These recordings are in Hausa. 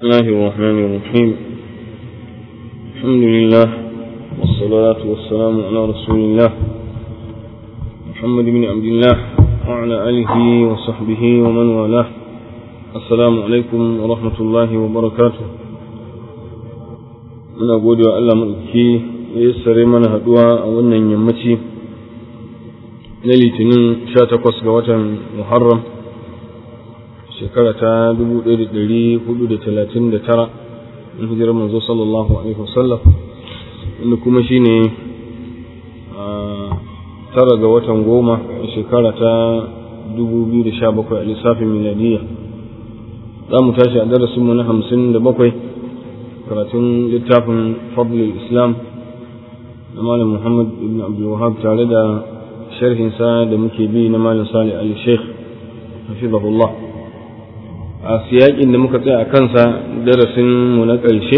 الله الرحمن الرحيم الحمد لله والصلاة والسلام على رسول الله محمد بن عبد الله وعلى آله وصحبه ومن والاه السلام عليكم ورحمة الله وبركاته muna gode wa Allah maɗauki ya yassare mana haɗuwa a wannan yammaci na litinin 18 ga watan Muharram shekara ta 1439 in hijirar manzo sallallahu alaihi wasallam inda kuma shine tara ga watan goma shekara ta 2017 a lissafin miladiyya za mu tashi a darasinmu na 57 karatun littafin fadlul islam na malam muhammad ibn abdul wahab tare da sharhinsa da muke bi na malam salih ali sheikh hafizahullah a siyakin da muka tsaya a kansa darasin mu na ƙarshe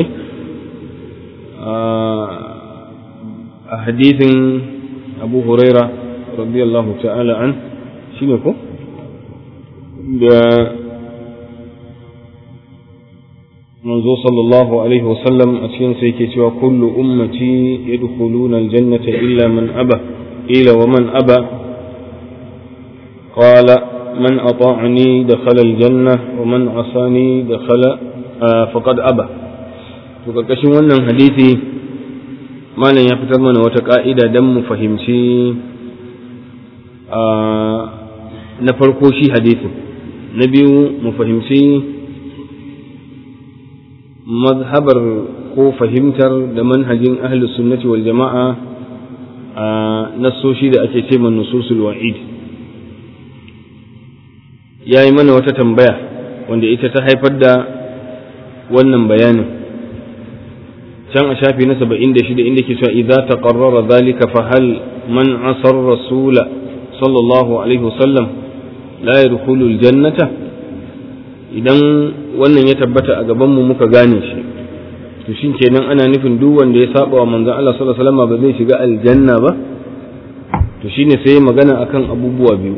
a hadithin abu huraira radiyallahu ta'ala an shi ne ko da manzo sallallahu alaihi wasallam a cikin sai ke cewa kullu ummati yadkhuluna aljannata illa man aba ila wa man aba qala من أطاعني دخل الجنة ومن عصاني دخل آه فقد أبى وكركشin wannan hadisi malam ya fitar mana wata ka'ida don mu fahimci na farko shi hadisin na biyu mu fahimci mazhabar ko fahimtar da manhajin ahlus sunnati wal jama'a a nassoshi da ake ce man nususul wa'id ya yi mana wata tambaya wanda ita ta haifar da wannan bayanin can a shafi na saba'in da shida inda ke cewa idza taqarrara zalika fa hal man asar rasula sallallahu alaihi wasallam la yadkhulu aljannata idan wannan ya tabbata a gaban mu muka gane shi to shin kenan ana nufin duk wanda ya saba wa manzon Allah sallallahu alaihi wasallam ba zai shiga aljanna ba to shine sai magana akan abubuwa biyu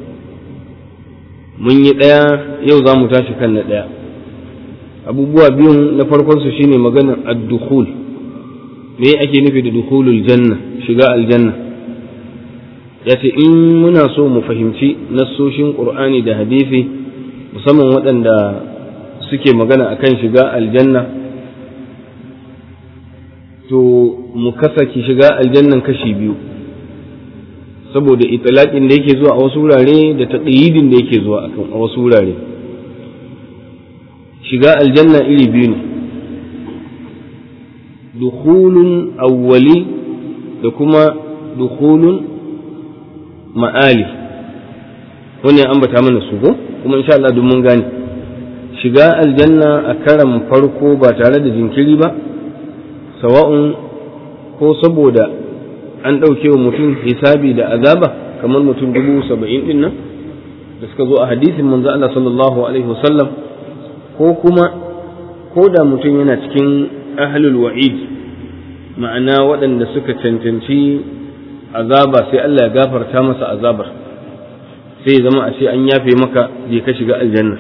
mun yi ɗaya yau za mu tashi kan na ɗaya abubuwa biyun na farkonsu shine maganar ad-dukhul me ake nufi da dukhulul janna shiga aljanna ya ce in muna so mu fahimci nassoshin qur'ani da hadisi musamman waɗanda suke magana akan shiga aljanna to mu kasa ki shiga aljannan kashi biyu saboda itilaƙin da yake zuwa a wasu wurare da taƙayyidin da yake zuwa a wasu wurare shiga aljanna iri biyu ne dukhulun awwali da kuma dukhulun ma'ali wani ya ambata mana su ko kuma insha Allah mun gane shiga aljanna a karan farko ba tare da jinkiri ba sawa'un ko saboda an ɗauke wa mutum hisabi da azaba kamar mutum dubu saba'in ɗin nan da suka zo a hadisin manzo Allah sallallahu alaihi wasallam ko kuma ko da mutum yana cikin ahlul wa'id ma'ana waɗanda suka cancanci azaba sai Allah ya gafarta masa azabar sai zama a ce an yafe maka je ka shiga aljanna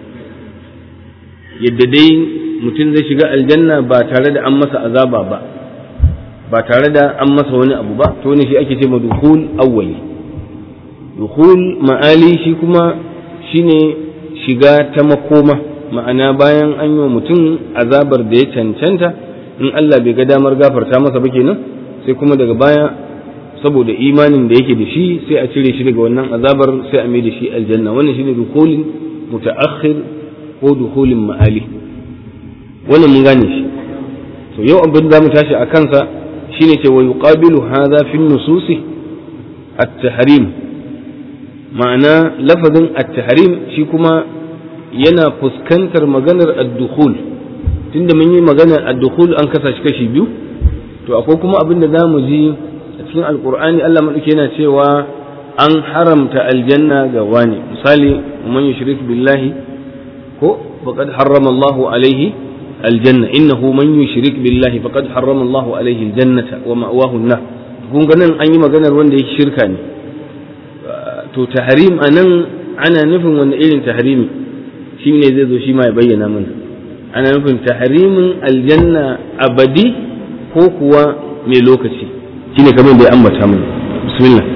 yadda dai mutum zai shiga aljanna ba tare da an masa azaba ba ba tare da an masa wani abu ba to ne shi ake ce ma dukhul awwali dukhul ma'ali shi kuma shine shiga ta makoma ma'ana bayan an yi wa mutum azabar da ya cancanta in Allah bai ga damar gafarta masa ba kenan sai kuma daga baya saboda imanin da yake da shi sai a cire shi daga wannan azabar sai a mai da shi aljanna wannan shine dukhulin mutaakhir ko dukhulin ma'ali wannan mun gane shi to yau abin da mu tashi a kansa shine ce wa yuqabilu hadha fi nususi at-tahrim ma'ana lafazin at-tahrim shi kuma yana fuskantar maganar ad-dukhul tunda mun yi maganar ad-dukhul an kasa shi kashi biyu to akwai kuma abin da zamu ji a cikin alqur'ani Allah madauke yana cewa an haramta aljanna ga wani misali man yushrik billahi ko faqad harrama Allahu alaihi الجنة إنه من يشرك بالله فقد حرم الله عليه الجنة ومأواه النار kun ganin an yi maganar wanda yake shirka ne to tahrim anan ana nufin wani irin tahrimi shi ne zai zo shi ma ya bayyana mana ana nufin tahrimin aljanna abadi ko kuwa mai lokaci shine kamar da ya ambata mana bismillah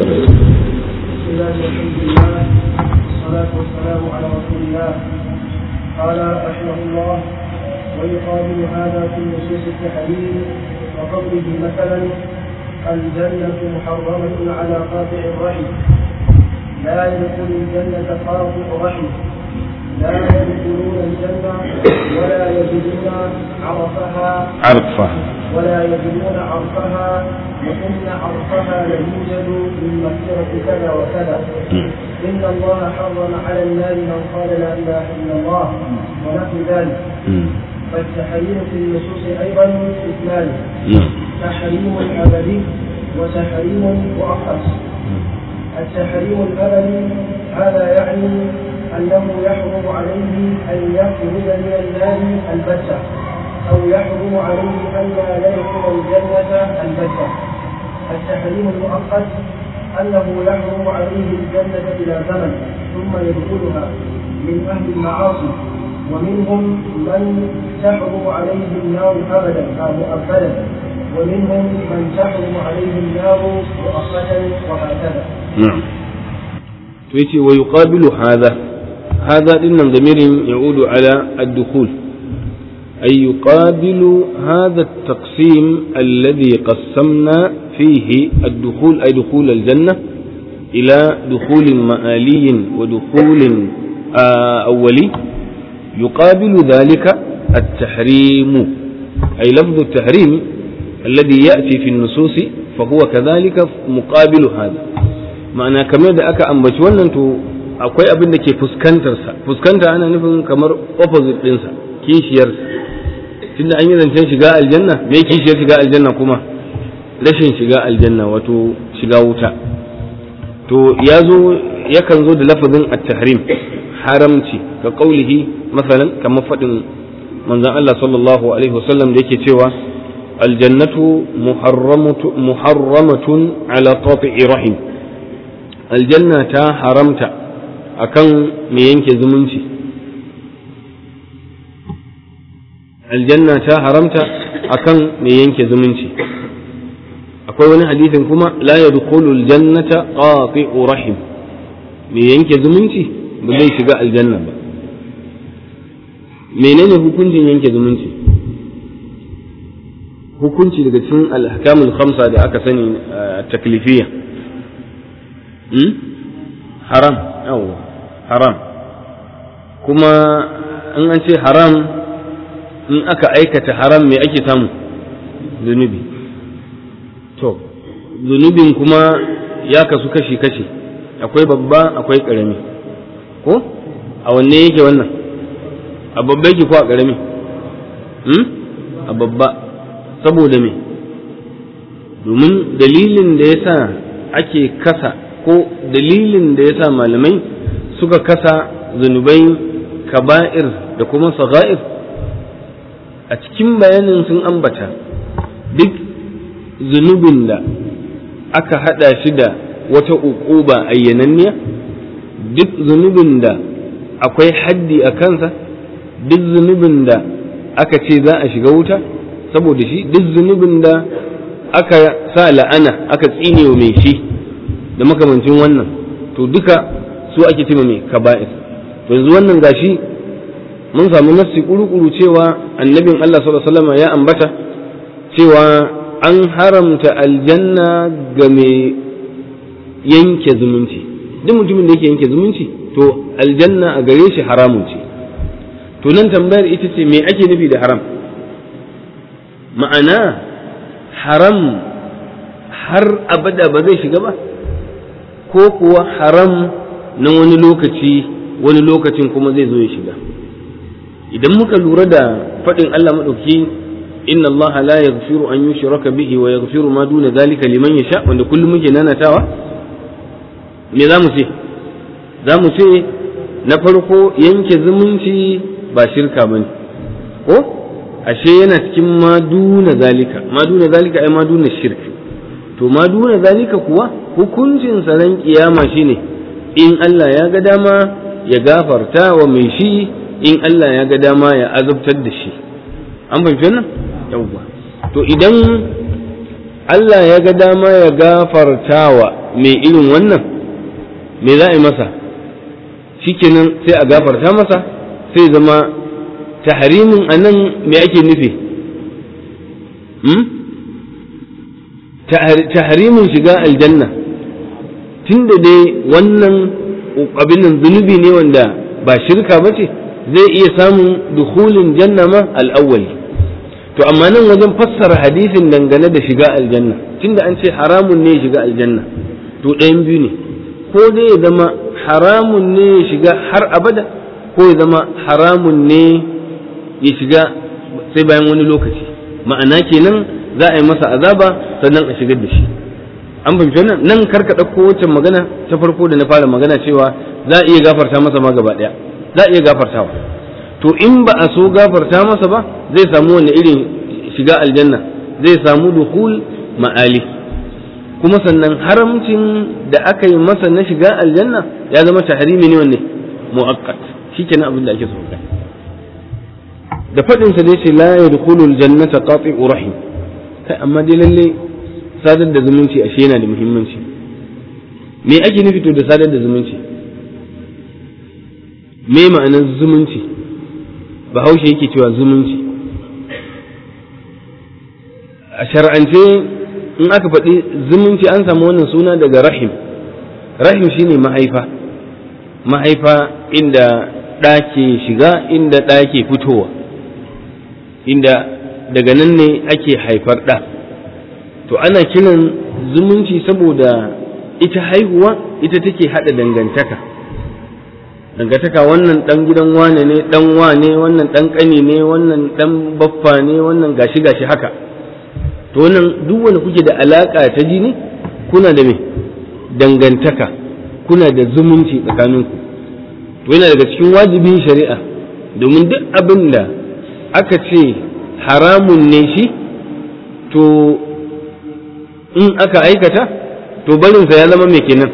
والصلاة والسلام على رسول الله قال رحمه الله ويقابل هذا في نصوص التحريم وقوله مثلا الجنة محرمة على قاطع الرحم لا يدخل الجنة قاطع رحم لا يدخلون الجنة ولا يجدون عرفها عرفها ولا يجدون عرفها وإن عرفها ليوجد من مغفرة كذا وكذا إن الله حرم على النار من قال لا إله إلا الله ونحو ذلك فالتحريم في النصوص أيضا اثنان تحريم أبدي وتحريم مؤقت التحريم الأبدي هذا يعني أنه يحرم عليه أن يخرج من النار البتة أو يحرم عليه أن لا يدخل الجنة البتة التحريم المؤقت أنه يحرم عليه الجنة إلى زمن ثم يدخلها من أهل المعاصي ومنهم من تحرم عليه النار أبدا مؤبدا ومنهم من تحرم عليه النار مؤقتا وهكذا نعم تيتي ويقابل هذا هذا إن ضمير يعود على الدخول أي يقابل هذا التقسيم الذي قسمنا فيه الدخول أي دخول الجنة إلى دخول مآلي ودخول أولي يقابل ذلك التحريم أي لفظ التحريم الذي يأتي في النصوص فهو كذلك مقابل هذا ma'ana kamar da aka ambaci wannan to akwai abin da ke fuskantarsa fuskanta ana nufin kamar opposite ɗinsa kishiyarsa tunda an yi zancen shiga aljanna me kishiyar shiga aljanna kuma rashin shiga aljanna wato shiga wuta to ya zo yakan zo da lafazin at-tahrim haramci ka qaulihi masalan kamar faɗin manzon Allah sallallahu alaihi wasallam da yake cewa aljannatu muharramatun ala qati'i rahim aljanna ta haramta akan me yanke zumunci aljanna ta haramta akan me yanke zumunci akwai wani hadisin kuma la yadkhulu aljannata qati'u rahim me yanke zumunci ba zai shiga aljanna ba menene hukuncin yanke zumunci hukunci daga cikin al-ahkamul khamsa da aka sani taklifiyya haram yawwa haram kuma in an ce haram in aka aikata haram me ake samu zunubi to zunubin kuma ya kasu kashi-kashi akwai babba akwai ƙarami ko a wanne yake wannan a babba yake ko a ƙarami a babba saboda me domin dalilin da ya sa ake kasa ko dalilin da ya sa malamai suka kasa zunubai kaba'ir da kuma sagha'ir a cikin bayanin sun ambata duk zunubin da aka hada shi da wata uquba ayyananniya duk zunubin da akwai haddi a kansa duk zunubin da aka ce za a shiga wuta saboda shi duk zunubin da aka sa la'ana aka tsine wa mai shi da makamancin wannan to duka su ake cewa mai kaba'ir to yanzu wannan gashi mun samu nassi kuru-kuru cewa annabin Allah sallallahu alaihi wasallam ya ambata cewa an haramta aljanna ga mai yanke zumunci duk mutumin da yake yanke zumunci to aljanna a gare shi haramun ce to nan tambayar ita ce me ake nufi da haram ma'ana haram har abada ba zai shiga ba ko kuwa haram na wani lokaci wani lokacin kuma zai zo ya shiga idan muka lura da faɗin Allah maɗauki inna Allah la yaghfiru an yushraka bihi wa yaghfiru ma duna zalika liman yasha wanda kullum muke nanatawa me za mu ce za mu ce na farko yanke zumunci ba shirka bane ko ashe yana cikin ma duna zalika ma duna zalika ai ma duna shirk to ma duna zalika kuwa hukuncin ran kiyama shine in Allah ya ga dama ya gafarta wa mai shi in Allah ya ga dama ya azabtar da shi an fahimci wannan yawwa to idan Allah ya ga dama ya gafartawa mai irin wannan me za a yi masa shikenan sai a gafarta masa sai zama tahrimin anan me ake nufi tahrimin shiga aljanna tunda dai wannan abin nan zunubi ne wanda ba shirka ba ce zai iya samun dukhulin janna ma al'awwali to amma nan wajen fassara hadisin dangane da shiga aljanna tunda an ce haramun ne shiga aljanna to ɗayan biyu ne ko dai ya zama haramun ne ya shiga har abada ko ya zama haramun ne ya shiga sai bayan wani lokaci ma'ana kenan za a yi masa azaba sannan a shigar da shi an fahimci wannan nan karka ɗauko waccan magana ta farko da na fara magana cewa za a iya gafarta masa ma gaba ɗaya za a iya gafartawa to in ba a so gafarta masa ba zai samu wani irin shiga aljanna zai samu duhul ma'ali kuma sannan haramcin da aka yi masa na shiga aljanna ya zama tahrimi ne wanne mu'aqqat shikenan abin da ake so da fadin sa dai ce la yadkhulu aljannata qati'u rahim kai amma dai lalle sadar da zumunci ashe yana da muhimmanci me ake nufi to da sadar da zumunci me ma'anar zumunci bahaushe yake cewa zumunci a shar'ance in aka faɗi zumunci an samu wannan suna daga rahim rahim shine mahaifa mahaifa inda ɗa ke shiga inda ɗa ke fitowa inda daga nan ne ake haifar ɗa to ana kiran zumunci saboda ita haihuwa ita take haɗa dangantaka dangantaka wannan ɗan gidan wane ne ɗan wane wannan ɗan ƙani ne wannan ɗan baffa ne wannan gashi gashi haka to wannan duk wanda kuke da alaƙa ta jini kuna da me dangantaka kuna da zumunci tsakaninku to yana daga cikin wajibin shari'a domin duk abin da aka ce haramun ne shi to in aka aikata to barinsa ya zama mai kenan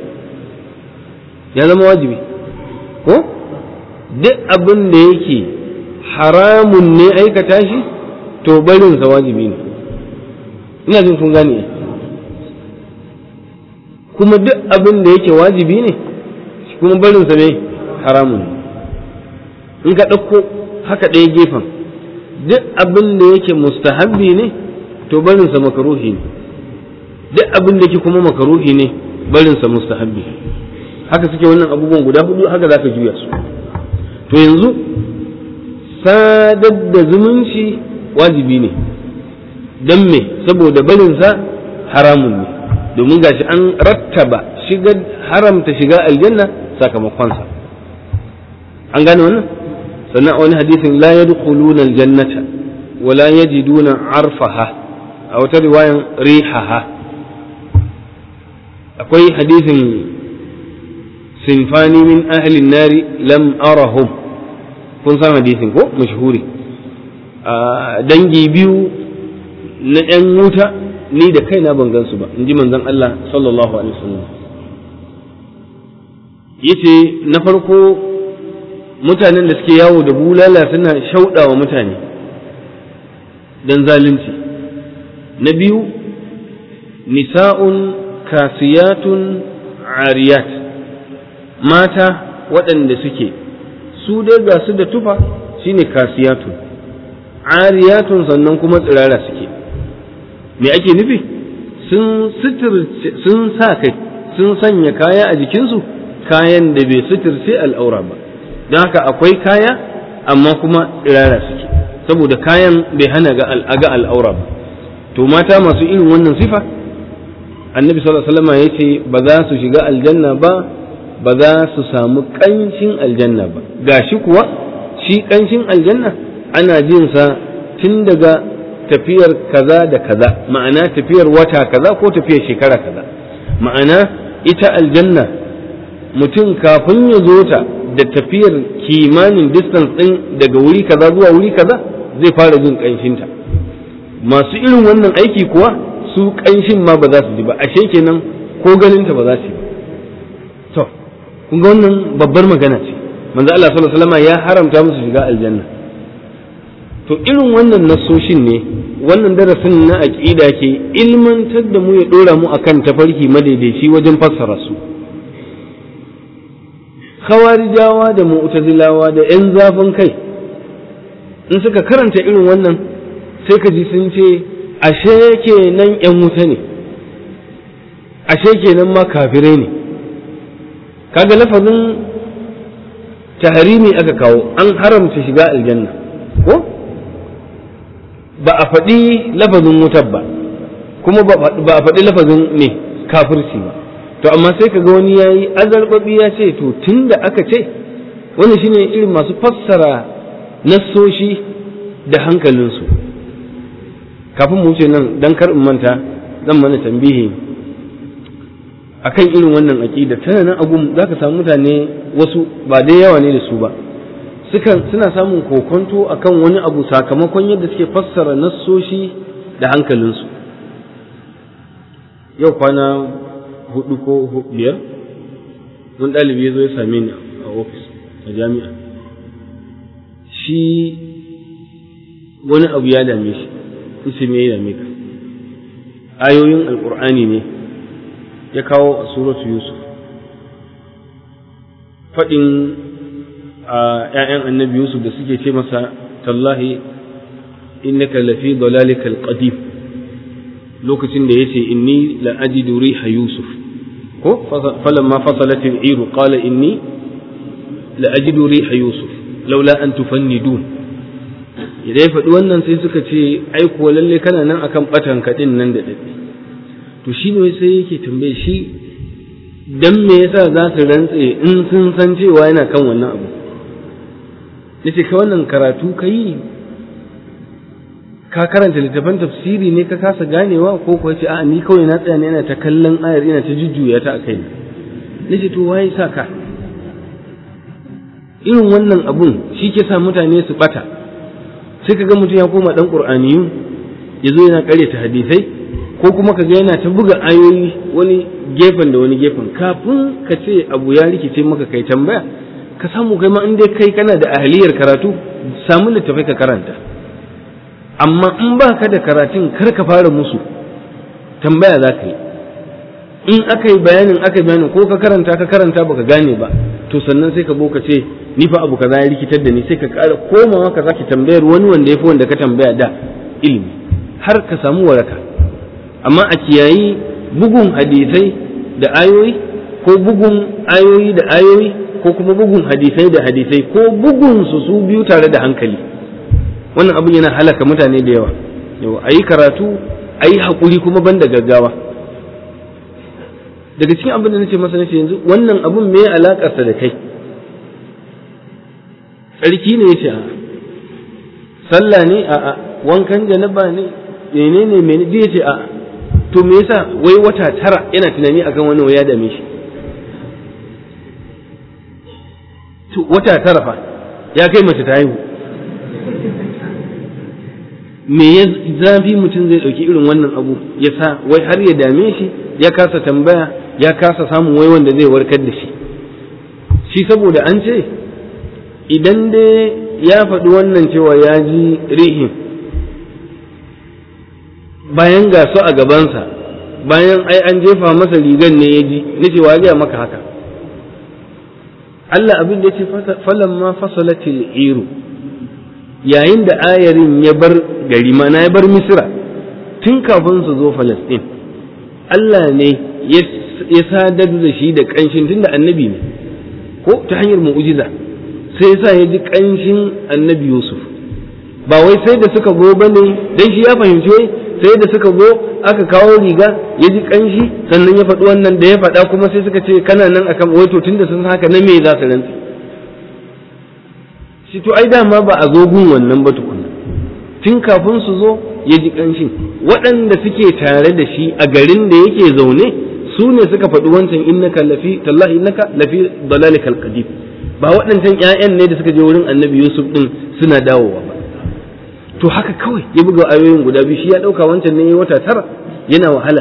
ya zama wajibi ko duk abin da yake haramun ne aikata shi to barinsa wajibi ne ina jin kun gane kuma duk abin da yake wajibi ne kuma barinsa ne haramun ne in ka ɗauko haka ɗaya gefen duk abin da yake mustahabbi ne to barinsa makaruhi ne duk abin da yake kuma makaruhi ne barinsa mustahabbi haka suke wannan abubuwan guda hudu haka za ka juya su to yanzu sadar da zumunci wajibi ne don me saboda barinsa haramun ne domin gashi an rattaba shiga haramta shiga aljanna sakamakonsa an gane wannan sannan a wani hadisin la yadkhuluna aljannata wa la yajiduna arfaha a wata riwayan rihaha akwai hadisin sinfani min ahli nari lam arahum kun san hadisin ko mashhuri dangi biyu na ‘yan wuta ni da kaina ban gansu ba in ji manzon Allah sallallahu alaihi wasallam yace na farko mutanen da suke yawo da bulala suna shauɗawa mutane don zalunci na biyu nisa'un kasiyatun ariyat mata waɗanda suke su dai ga su da tufa shine kasiyatun ariyatun sannan kuma tsirara suke me ake nufi sun sun sa kai sun sanya kaya a jikinsu kayan da bai suturce al'aura ba don haka akwai kaya amma kuma tsirara suke saboda kayan bai hana ga al'aura ba to mata masu irin wannan sifa annabi sallallahu alaihi wasallam ya ce ba za su shiga aljanna ba ba za su samu ƙanshin aljanna ba gashi kuwa shi ƙanshin aljanna ana jin sa tun daga tafiyar kaza da kaza ma'ana tafiyar wata kaza ko tafiyar shekara kaza ma'ana ita aljanna mutum kafin ya zo ta da tafiyar kimanin distance ɗin daga wuri kaza zuwa wuri kaza zai fara jin ƙanshinta masu irin wannan aiki kuwa su ƙanshin ma ba za su ji ba ashe kenan ko ganinta ba za su yi to kun ga wannan babbar magana ce manzo Allah sallallahu alaihi wasallam ya haramta musu shiga aljanna to irin wannan nasoshin ne wannan darasin na aqida ke ilmantar da mu ya dora mu akan tafarki madaidaici wajen fassara su khawarijawa da mu'tazilawa da yan zafin kai in suka karanta irin wannan sai ka ji sun ce ashe kenan yan wuta ne ashe kenan ma kafirai ne kaga lafazin taharimi aka kawo an haramta shiga aljanna ko ba a faɗi lafazin wutar ba kuma ba a faɗi lafazin ne kafirci ba to amma sai kaga wani yayi azarbabi ya ce to tunda aka ce wannan shine irin masu fassara nassoshi da hankalinsu kafin mu wuce nan dan kar in manta zan mana tambihi akan irin wannan aqida tana nan agum zaka samu mutane wasu ba dai yawa ne da su ba sukan suna samun kokonto akan wani abu sakamakon yadda suke fassara nassoshi da hankalinsu yau kwana hudu ko biyar wani ɗalibi ya zo ya same ni a ofis a jami'a shi wani abu ya dame shi isi me ya dame ka ayoyin alkur'ani ne ya kawo a suratu yusuf faɗin a ‘ya'yan annabi yusuf da suke ce masa tallahi innaka lafi dalalikal qadim lokacin da yace inni la ajidu riha yusuf ko falamma fasalat al-iru qala inni la ajidu riha yusuf laula an tufannidun idan ya faɗi wannan sai suka ce ai kuwa lalle kana nan akan batan kaɗin nan da daɗi to shi ne sai yake tambaye shi dan me yasa za su rantse in sun san cewa yana kan wannan abu yace ka wannan karatu ka yi ka karanta littafin tafsiri ne ka kasa ganewa ko kuwa ce a ni kawai na tsaya ne yana ta kallon ayar ina ta jujjuya ta a kai nace to waye sa ka irin wannan abun shi ke sa mutane su bata sai kaga mutum ya koma dan qur'aniyu ya zo yana ta hadisai ko kuma kaga yana ta buga ayoyi wani gefen da wani gefen kafin ka ce abu ya rikice maka kai tambaya ka samu kai ma in dai kai kana da ahliyar karatu samu littafai ka karanta amma in ba ka da karatun kar ka fara musu tambaya za ka yi in aka yi bayanin aka yi bayanin ko ka karanta ka karanta baka gane ba to sannan sai ka bo ka ce ni fa abu kaza ya rikitar da ni sai ka ƙara komawa ka sake tambayar wani wanda ya fi wanda ka tambaya da ilimi har ka samu waraka amma a kiyayi bugun hadisai da ayoyi ko bugun ayoyi da ayoyi ko kuma bugun hadisai da hadisai ko bugun su su biyu tare da hankali wannan abin yana halaka mutane da yawa yawa a yi karatu a yi haƙuri kuma ban da gaggawa daga cikin abin da nace masa nace yanzu wannan abin me alaƙarsa da kai tsarki ne yace a sallah ne a a wankan janaba ne menene menene duk yace a to me yasa wai wata tara yana tunani akan wannan ya dame shi to wata tara fa ya kai mace ta haihu me ya zafi mutum zai ɗauki irin wannan abu ya sa wai har ya dame shi ya kasa tambaya ya kasa samun wai wanda zai warkar da shi shi saboda an ce idan dai ya faɗi wannan cewa ya ji rihin bayan ga su a gabansa bayan ai an jefa masa rigan ne ya ji na cewa ya maka haka Allah abin da ya ce falamma fasalatil iru yayin da ayarin ya bar gari mana ya bar misira tun kafin su zo falastin Allah ne ya sadar da shi da ƙanshin tun da annabi ne ko ta hanyar mu'ujiza sai ya sa ya ji ƙanshin annabi yusuf ba wai sai da suka zo ba ne don shi ya fahimci wai sai da suka zo aka kawo riga ya ji ƙanshi sannan ya faɗi wannan da ya faɗa kuma sai suka ce kana nan akan wai to tun da sun haka na me za su rantsi shi to ai dama ba a zo gun wannan ba tukuna tun kafin su zo ya ji ƙanshin waɗanda suke tare da shi a garin da yake zaune su ne suka faɗi wancan innaka lafi tallahi innaka lafi dalalikal qadim ba waɗancan ƴaƴan ne da suka je wurin annabi yusuf din suna dawowa ba to haka kawai ya buga ayoyin guda biyu shi ya ɗauka wancan ne ya wata tara yana wahala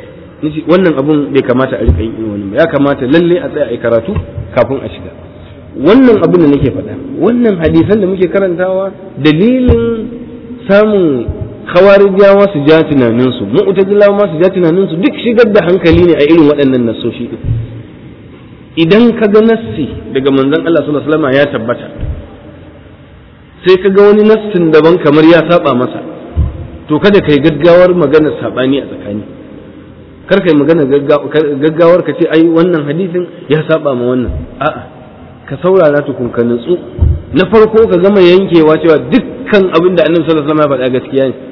wannan abun bai kamata a riƙa yin wani ya kamata lalle a tsaya a karatu kafin a shiga wannan abin da nake faɗa wannan hadisan da muke karantawa dalilin samun khawarijawa su ja tunaninsu mu'tazilawa ma su ja tunaninsu duk shigar da hankali ne a irin waɗannan nassoshi din idan ka ga nassi daga manzon Allah sallallahu alaihi wasallam ya tabbata sai ka ga wani nassin daban kamar ya saba masa to kada kai gaggawar magana sabani a tsakani kar kai magana gaggawar ka ce ai wannan hadisin ya saba ma wannan a'a ka saurara tukun ka nutsu na farko ka gama yankewa cewa dukkan abin da annabi sallallahu alaihi wasallam ya faɗa gaskiya ne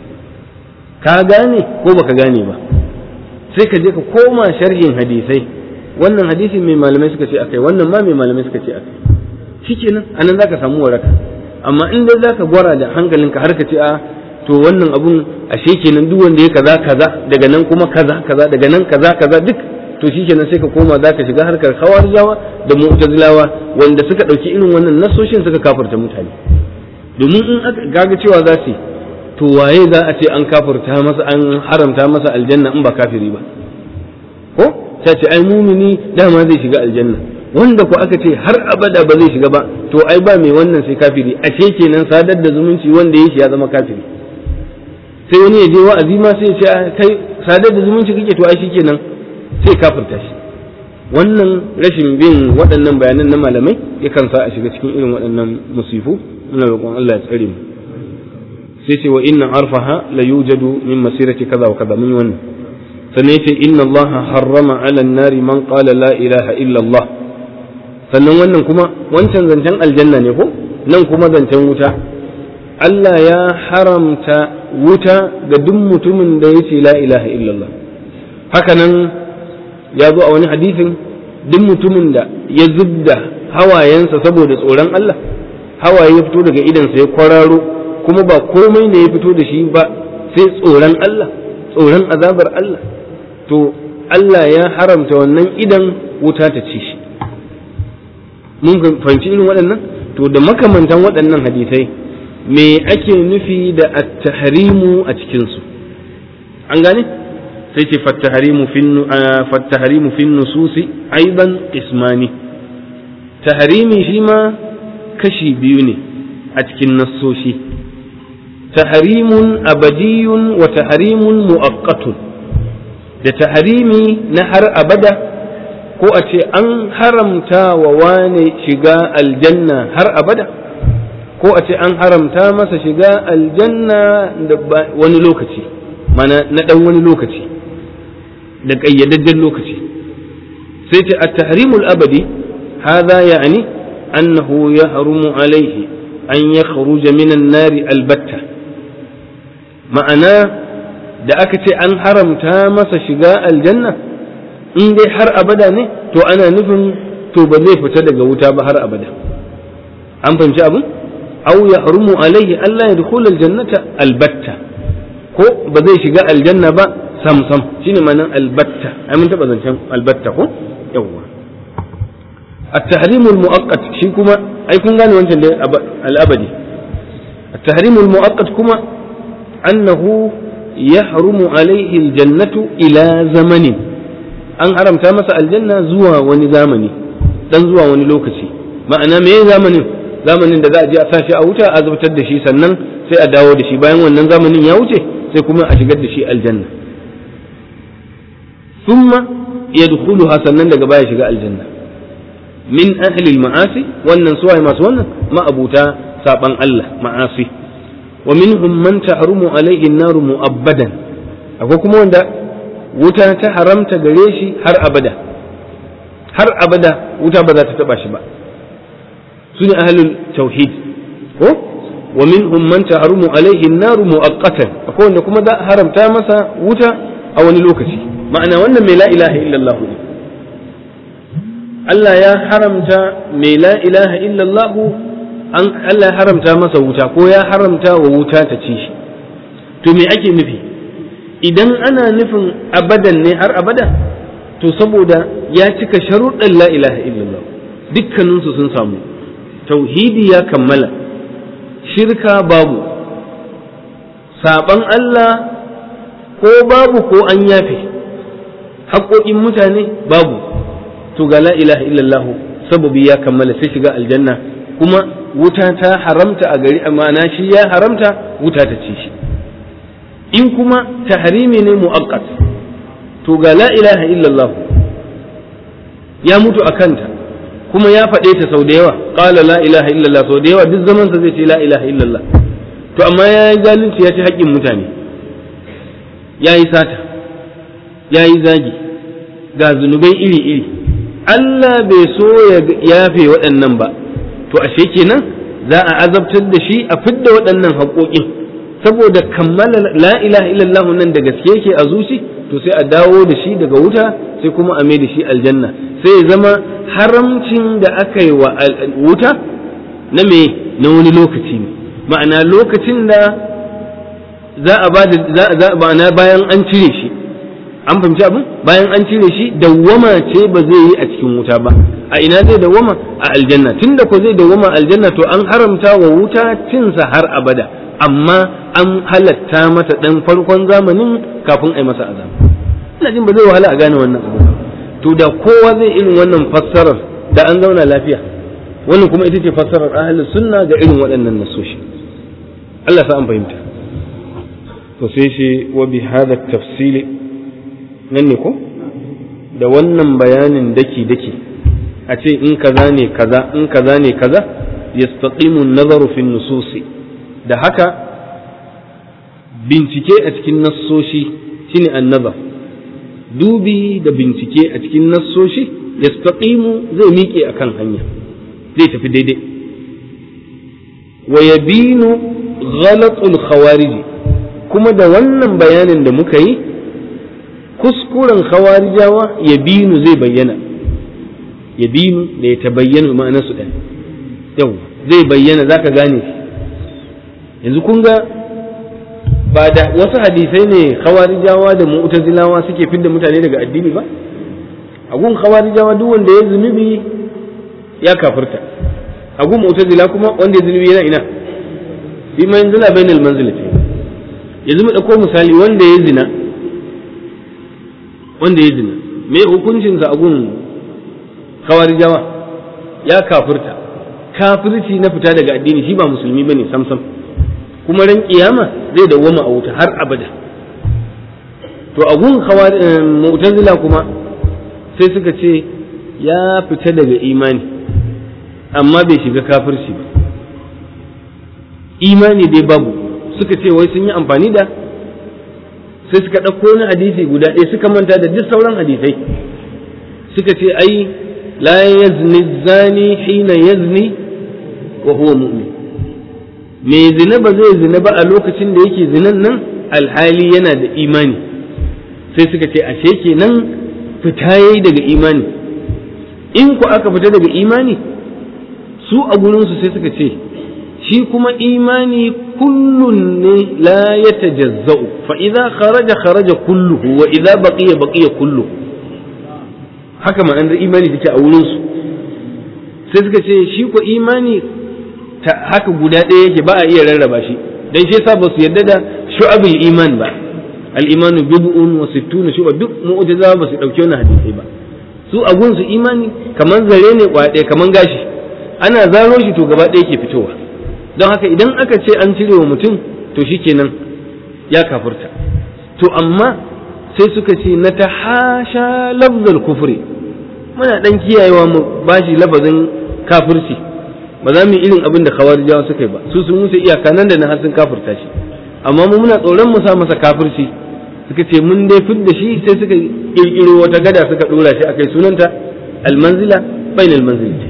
ka gane ko baka gane ba sai ka je ka koma sharhin hadisai wannan hadisi mai malamai suka ce akai wannan ma mai malamai suka ce akai shikenan anan zaka samu waraka amma in dai zaka gwara da hankalinka har ka ce a to wannan abun ashe kenan duk wanda ya kaza kaza daga nan kuma kaza kaza daga nan kaza kaza duk to shikenan sai ka koma zaka shiga harkar khawarijawa da mu'tazilawa wanda suka dauki irin wannan nasoshin suka kafirta mutane domin in aka gaga cewa za su to waye za a ce an kafirta masa an haramta masa aljanna in ba kafiri ba ko ta ce ai mumini dama zai shiga aljanna wanda ko aka ce har abada ba zai shiga ba to ai ba mai wannan sai kafiri ashe kenan sadar da zumunci wanda ya shi ya zama kafiri sai wani ya je wa'azi ma sai ya ce kai sadar da zumunci kake to ai shikenan sai kafirta shi wannan rashin bin waɗannan bayanan na malamai yakan sa a shiga cikin irin waɗannan musifu muna roƙon Allah ya tsare mu sai ce wa inna arfaha la yujadu min masirati kaza wa kaza mun yi wannan sannan yace inna Allah harrama ala nari man qala la ilaha illa Allah sannan wannan kuma wancan zancen aljanna ne ko nan kuma zancen wuta Allah ya haramta wuta ga duk mutumin da yace la ilaha illallah haka nan ya zo a wani hadisin duk mutumin da ya zubda hawayensa saboda tsoron Allah hawaye ya fito daga idansa ya kwararo kuma ba komai ne ya fito da shi ba sai tsoron Allah tsoron azabar Allah to Allah ya haramta wannan idan wuta ta ci shi mun fahimci irin waɗannan to da makamantan waɗannan hadisai me ake nufi da at-tahrimu a cikinsu an gane sai ce fattaharimu fin nususi aiban ismani taharimi shi ma kashi biyu ne a cikin nassoshi taharimun abadiyun wa taharimun mu'aqqatun da taharimi na har abada ko a ce an haramta wa wane shiga aljanna har abada ko a ce an haramta masa shiga aljanna da wani lokaci mana na ɗan wani lokaci da ƙayyadajjen lokaci sai ce at-tahrimul abadi hadha ya'ni annahu yahrumu alayhi an yakhruja min an-nari albatta ma'ana da aka ce an haramta masa shiga aljanna in dai har abada ne to ana nufin to ba zai fita daga wuta ba har abada an fahimci abin aw yahrumu alayhi Allah yadkhul aljannata albatta ko ba zai shiga aljanna ba sam sam shine ma'anar albatta ai mun taba zancen albatta ko yawwa at-tahrim al-mu'aqqat shi kuma ai kun gane wancan da al-abadi at-tahrim al-mu'aqqat kuma annahu yahrumu alayhi al-jannatu ila zamanin an haramta masa aljanna zuwa wani zamani dan zuwa wani lokaci ma'ana me zamanin zamanin da za a je a sashi a wuta a azabtar da shi sannan sai a dawo da shi bayan wannan zamanin ya wuce sai kuma a shigar da shi aljanna thumma yadkhuluha sannan daga baya shiga aljanna min ahli al-ma'asi wannan suwaye masu wannan ma'abuta saban Allah ma'asi wa minhum man tahrumu alayhi an-nar mu'abbadan akwai kuma wanda wuta ta haramta gare shi har abada har abada wuta ba za ta taba shi ba su ne ahlul tauhid ko wa minhum man tahrumu alayhi an-nar mu'aqqatan akwai wanda kuma za haramta masa wuta a wani lokaci ma'ana wannan mai la ilaha illallah ne Allah ya haramta mai la ilaha illallah an Allah ya haramta masa wuta ko ya haramta wa wuta ta ci shi to me ake nufi idan ana nufin abadan ne har abada to saboda ya cika sharuɗan la ilaha illallah dukkaninsu sun samu tauhidi ya kammala shirka babu saɓan Allah ko babu ko an yafe haƙoƙin mutane babu to ga la ilaha illallah sababi ya kammala sai shiga aljanna kuma wuta ta haramta a gari amana shi ya haramta wuta ta ci shi in kuma tahrimi ne mu'aqqat to ga la ilaha illallah ya mutu a kanta kuma ya faɗe ta sau da yawa qala la ilaha illallah sau da yawa duk zaman sa zai ce la ilaha illallah to amma ya yi zalunci ya ci haƙƙin mutane ya yi sata ya yi zagi ga zunubai iri-iri Allah bai so ya yafe waɗannan ba to ashe kenan za a azabtar da shi a fidda waɗannan haƙoƙin saboda kammala la ilaha illallah nan da gaske yake a zuci to sai a dawo da shi daga wuta sai kuma a mai da shi aljanna sai ya zama haramcin da aka yi wa wuta na me na wani lokaci ne ma'ana lokacin da za a ba da ma'ana bayan an cire shi an fahimci abin bayan an cire shi dawwama ce ba zai yi a cikin wuta ba a ina zai dawwama a aljanna tunda ko zai dawwama aljanna to an haramta wa wuta cinsa har abada amma an halatta mata dan farkon zamanin kafin a yi masa azaba ina jin ba zai wahala a gane wannan abu to da kowa zai irin wannan fassarar da an zauna lafiya wannan kuma ita ce fassarar ahlus sunna ga irin waɗannan nasoshi Allah sa an fahimta to sai shi wa bi hada tafsili nan ne ko da wannan bayanin daki daki a ce in kaza ne kaza in kaza ne kaza yastaqimu an-nazaru fi nususi da haka bincike a cikin nassoshi shine annazar dubi da bincike a cikin nassoshi yastaqimu zai miƙe akan hanya zai tafi daidai wa yabinu ghalatul khawarij kuma da wannan bayanin da muka yi kuskuren khawarijawa yabinu zai bayyana yabinu da ya tabayyana ma'anar su ɗaya yau zai bayyana zaka gane shi yanzu kun ga ba da wasu hadisai ne khawarijawa da mu'tazilawa suke fidda mutane daga addini ba a gun khawarijawa duk wanda ya zunubi ya kafirta a gun mu'tazila kuma wanda ya zunubi yana ina bi manzila bainal manzilati yanzu mu dauko misali wanda ya zina wanda ya zina me hukuncin sa a gun khawarijawa ya kafirta kafirci na fita daga addini shi ba musulmi bane sam sam kuma ran kiyama zai dawwama a wuta har abada to a gun mu'tazila kuma sai suka ce ya fita daga imani amma bai shiga kafirci ba imani dai babu suka ce wai sun yi amfani da sai suka ɗauko wani hadisi guda ɗaya suka manta da duk sauran hadisai suka ce ai la yazni zani hina yazni wa huwa mu'min mai zina ba zai zina ba a lokacin da yake zinan nan alhali yana da imani sai suka ce ashe kenan fita yayi daga imani in ku aka fita daga imani su a gurinsu sai suka ce shi kuma imani kullun ne la ya tajazza'u fa idza kharaja kharaja kulluhu wa idza baqiya baqiya kulluhu haka ma'anar imani take a wurinsu sai suka ce shi ko imani ta haka guda ɗaya yake ba a iya rarraba shi dan shi yasa ba su yarda da shu'abul iman ba al-iman bid'un wa sittuna shu'ab duk mu'tazila ba su dauke wannan hadisi ba su a gunsu imani kaman zare ne kwa ɗaya kaman gashi ana zaro shi to gaba ɗaya ke fitowa don haka idan aka ce an cire wa mutum to shikenan ya kafurta to amma sai suka ce na ta hasha lafzal kufri muna dan kiyayewa mu bashi lafazin kafirci ba za mu yi irin abin da khawarijawa suka yi ba su sun wuce iyaka nan da nan har sun kafirta shi amma mu muna tsoron mu sa masa kafirci suka ce mun dai fid da shi sai suka kirkiro wata gada suka dora shi akai sunanta almanzila bainal manzilati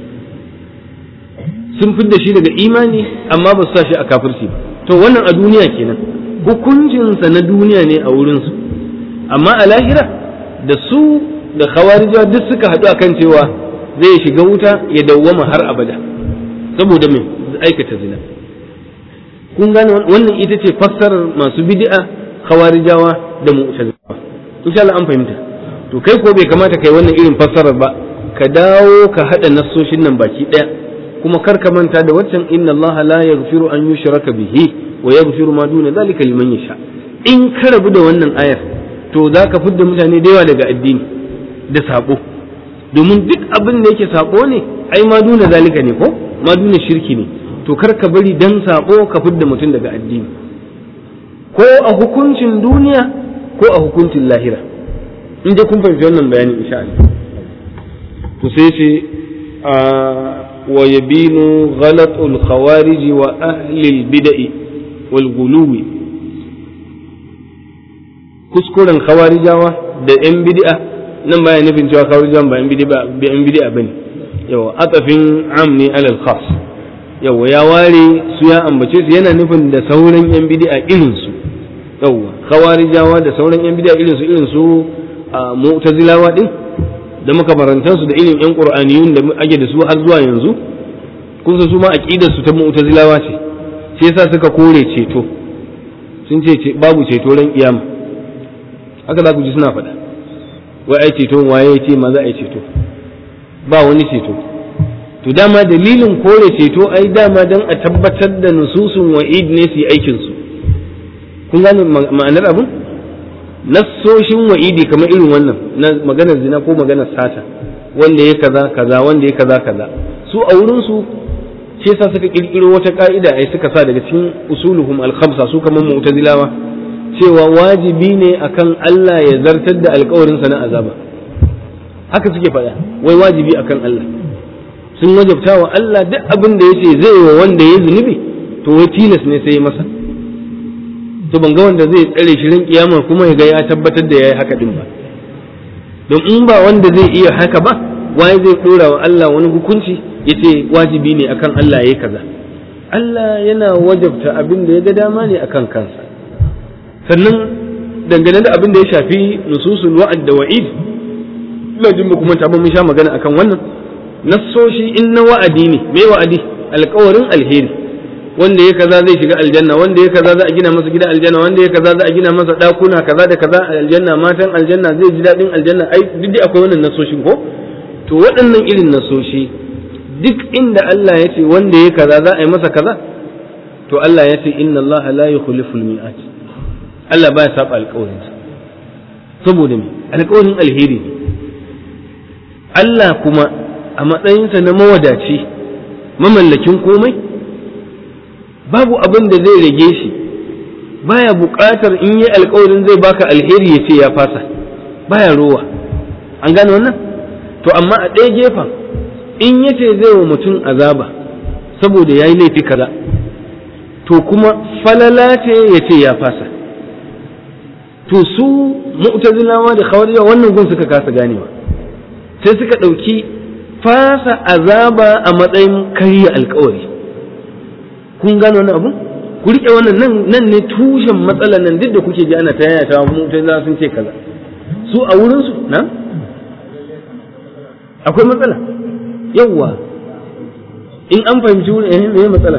sun fid da shi daga imani amma ba su sa shi a kafirci ba to wannan a duniya kenan hukuncinsa na duniya ne a wurinsu amma a lahira da su da khawarijawa duk suka haɗu akan cewa zai shiga wuta ya dawwama har abada saboda me aikata zina kun gane wannan ita ce fassarar masu bid'a khawarijawa da mu'tazilawa insha Allah an fahimta to kai ko bai kamata kai wannan irin fassarar ba ka dawo ka hada nassoshin nan baki daya kuma kar ka manta da waccan inna Allah la yaghfiru an yushraka bihi wa yaghfiru ma duna zalika liman yasha in ka rabu da wannan ayar to za ka fidda mutane da yawa daga addini da sabo domin duk abin da yake sabo ne ai ma duna zalika ne ko ma duna shirki ne to kar ka bari dan sabo ka fidda mutum daga addini ko a hukuncin duniya ko a hukuncin lahira in dai kun fahimci wannan bayanin insha Allah to sai ce wa yabinu ghalatul khawarij wa ahli al bid'i wal guluwi kuskuren khawarijawa da yan bid'a nan baya nufin cewa khawarijawan ba yan bid'a ba yan bid'a bane yawa atafin am ne alal khas yawa ya ware su ya ambace su yana nufin da sauran yan bid'a irin su yawa khawarijawa da sauran yan bid'a irin su irin su mu'tazilawa din da makabarantan su da irin yan qur'aniyun da ake da su har zuwa yanzu kun san su ma aqidar su ta mu'tazilawa ce sai yasa suka kore ceto sun ce babu ceto ran kiyama haka za ku ji suna faɗa wai ai ceto waye ya ce ma za a yi ceto ba wani ceto to dama dalilin kore ceto ai dama dan a tabbatar da nususun wa'id ne su yi aikin su kun gane ma'anar abin nassoshin wa'idi kamar irin wannan na maganar zina ko maganar sata wanda ya kaza kaza wanda ya kaza kaza su a wurin su shi yasa suka kirkiro wata ka'ida ai suka sa daga cikin usuluhum al-khamsa su kamar mu'tazilawa cewa wajibi ne akan Allah ya zartar da alkawarin sa na azaba haka suke faɗa wai wajibi akan Allah sun wajabta wa Allah duk abin da yace zai wa wanda ya zunubi to wai tilas ne sai masa to ban ga wanda zai tsare shi ran kiyama kuma ya ga ya tabbatar da yayi haka din ba don in ba wanda zai iya haka ba wai zai dora wa Allah wani hukunci yace wajibi ne akan Allah yayi kaza Allah yana wajabta abin da ya ga dama ne akan kansa sannan dangane da abin da ya shafi nususul wa'ad da wa'id ina jin ba kuma mun sha magana akan wannan nassoshi in na wa'adi ne me wa'adi alƙawarin alheri wanda ya kaza zai shiga aljanna wanda ya kaza za a gina masa gidan aljanna wanda ya kaza za a gina masa dakuna kaza da kaza a aljanna matan aljanna zai ji daɗin aljanna ai duk dai akwai wannan nassoshin ko to waɗannan irin nassoshi duk inda Allah ya ce wanda ya kaza za a yi masa kaza to Allah ya ce inna Allah la yukhlifu al-mi'at Allah baya saba alƙawarinsa saboda me alƙawarin alheri ne Allah kuma a matsayinsa na mawadaci mamallakin komai babu abin da zai rage shi baya buƙatar in yi alƙawarin zai baka alheri ya ce ya fasa baya rowa an gane wannan to amma a ɗaya gefen in ya ce zai wa mutum azaba saboda ya yi laifi kaza to kuma falala ce ya ce ya fasa to su mu'tazilawa da khawarijawa wannan gun suka kasa ganewa sai suka ɗauki fasa azaba a matsayin karya alkawari kun gano wani abu ku riƙe wannan nan nan ne tushen matsalar nan duk da kuke ji ana ta yaya ta mu'tazila sun ce kaza su a wurin su na akwai matsala yawwa in an fahimci wurin eh me matsala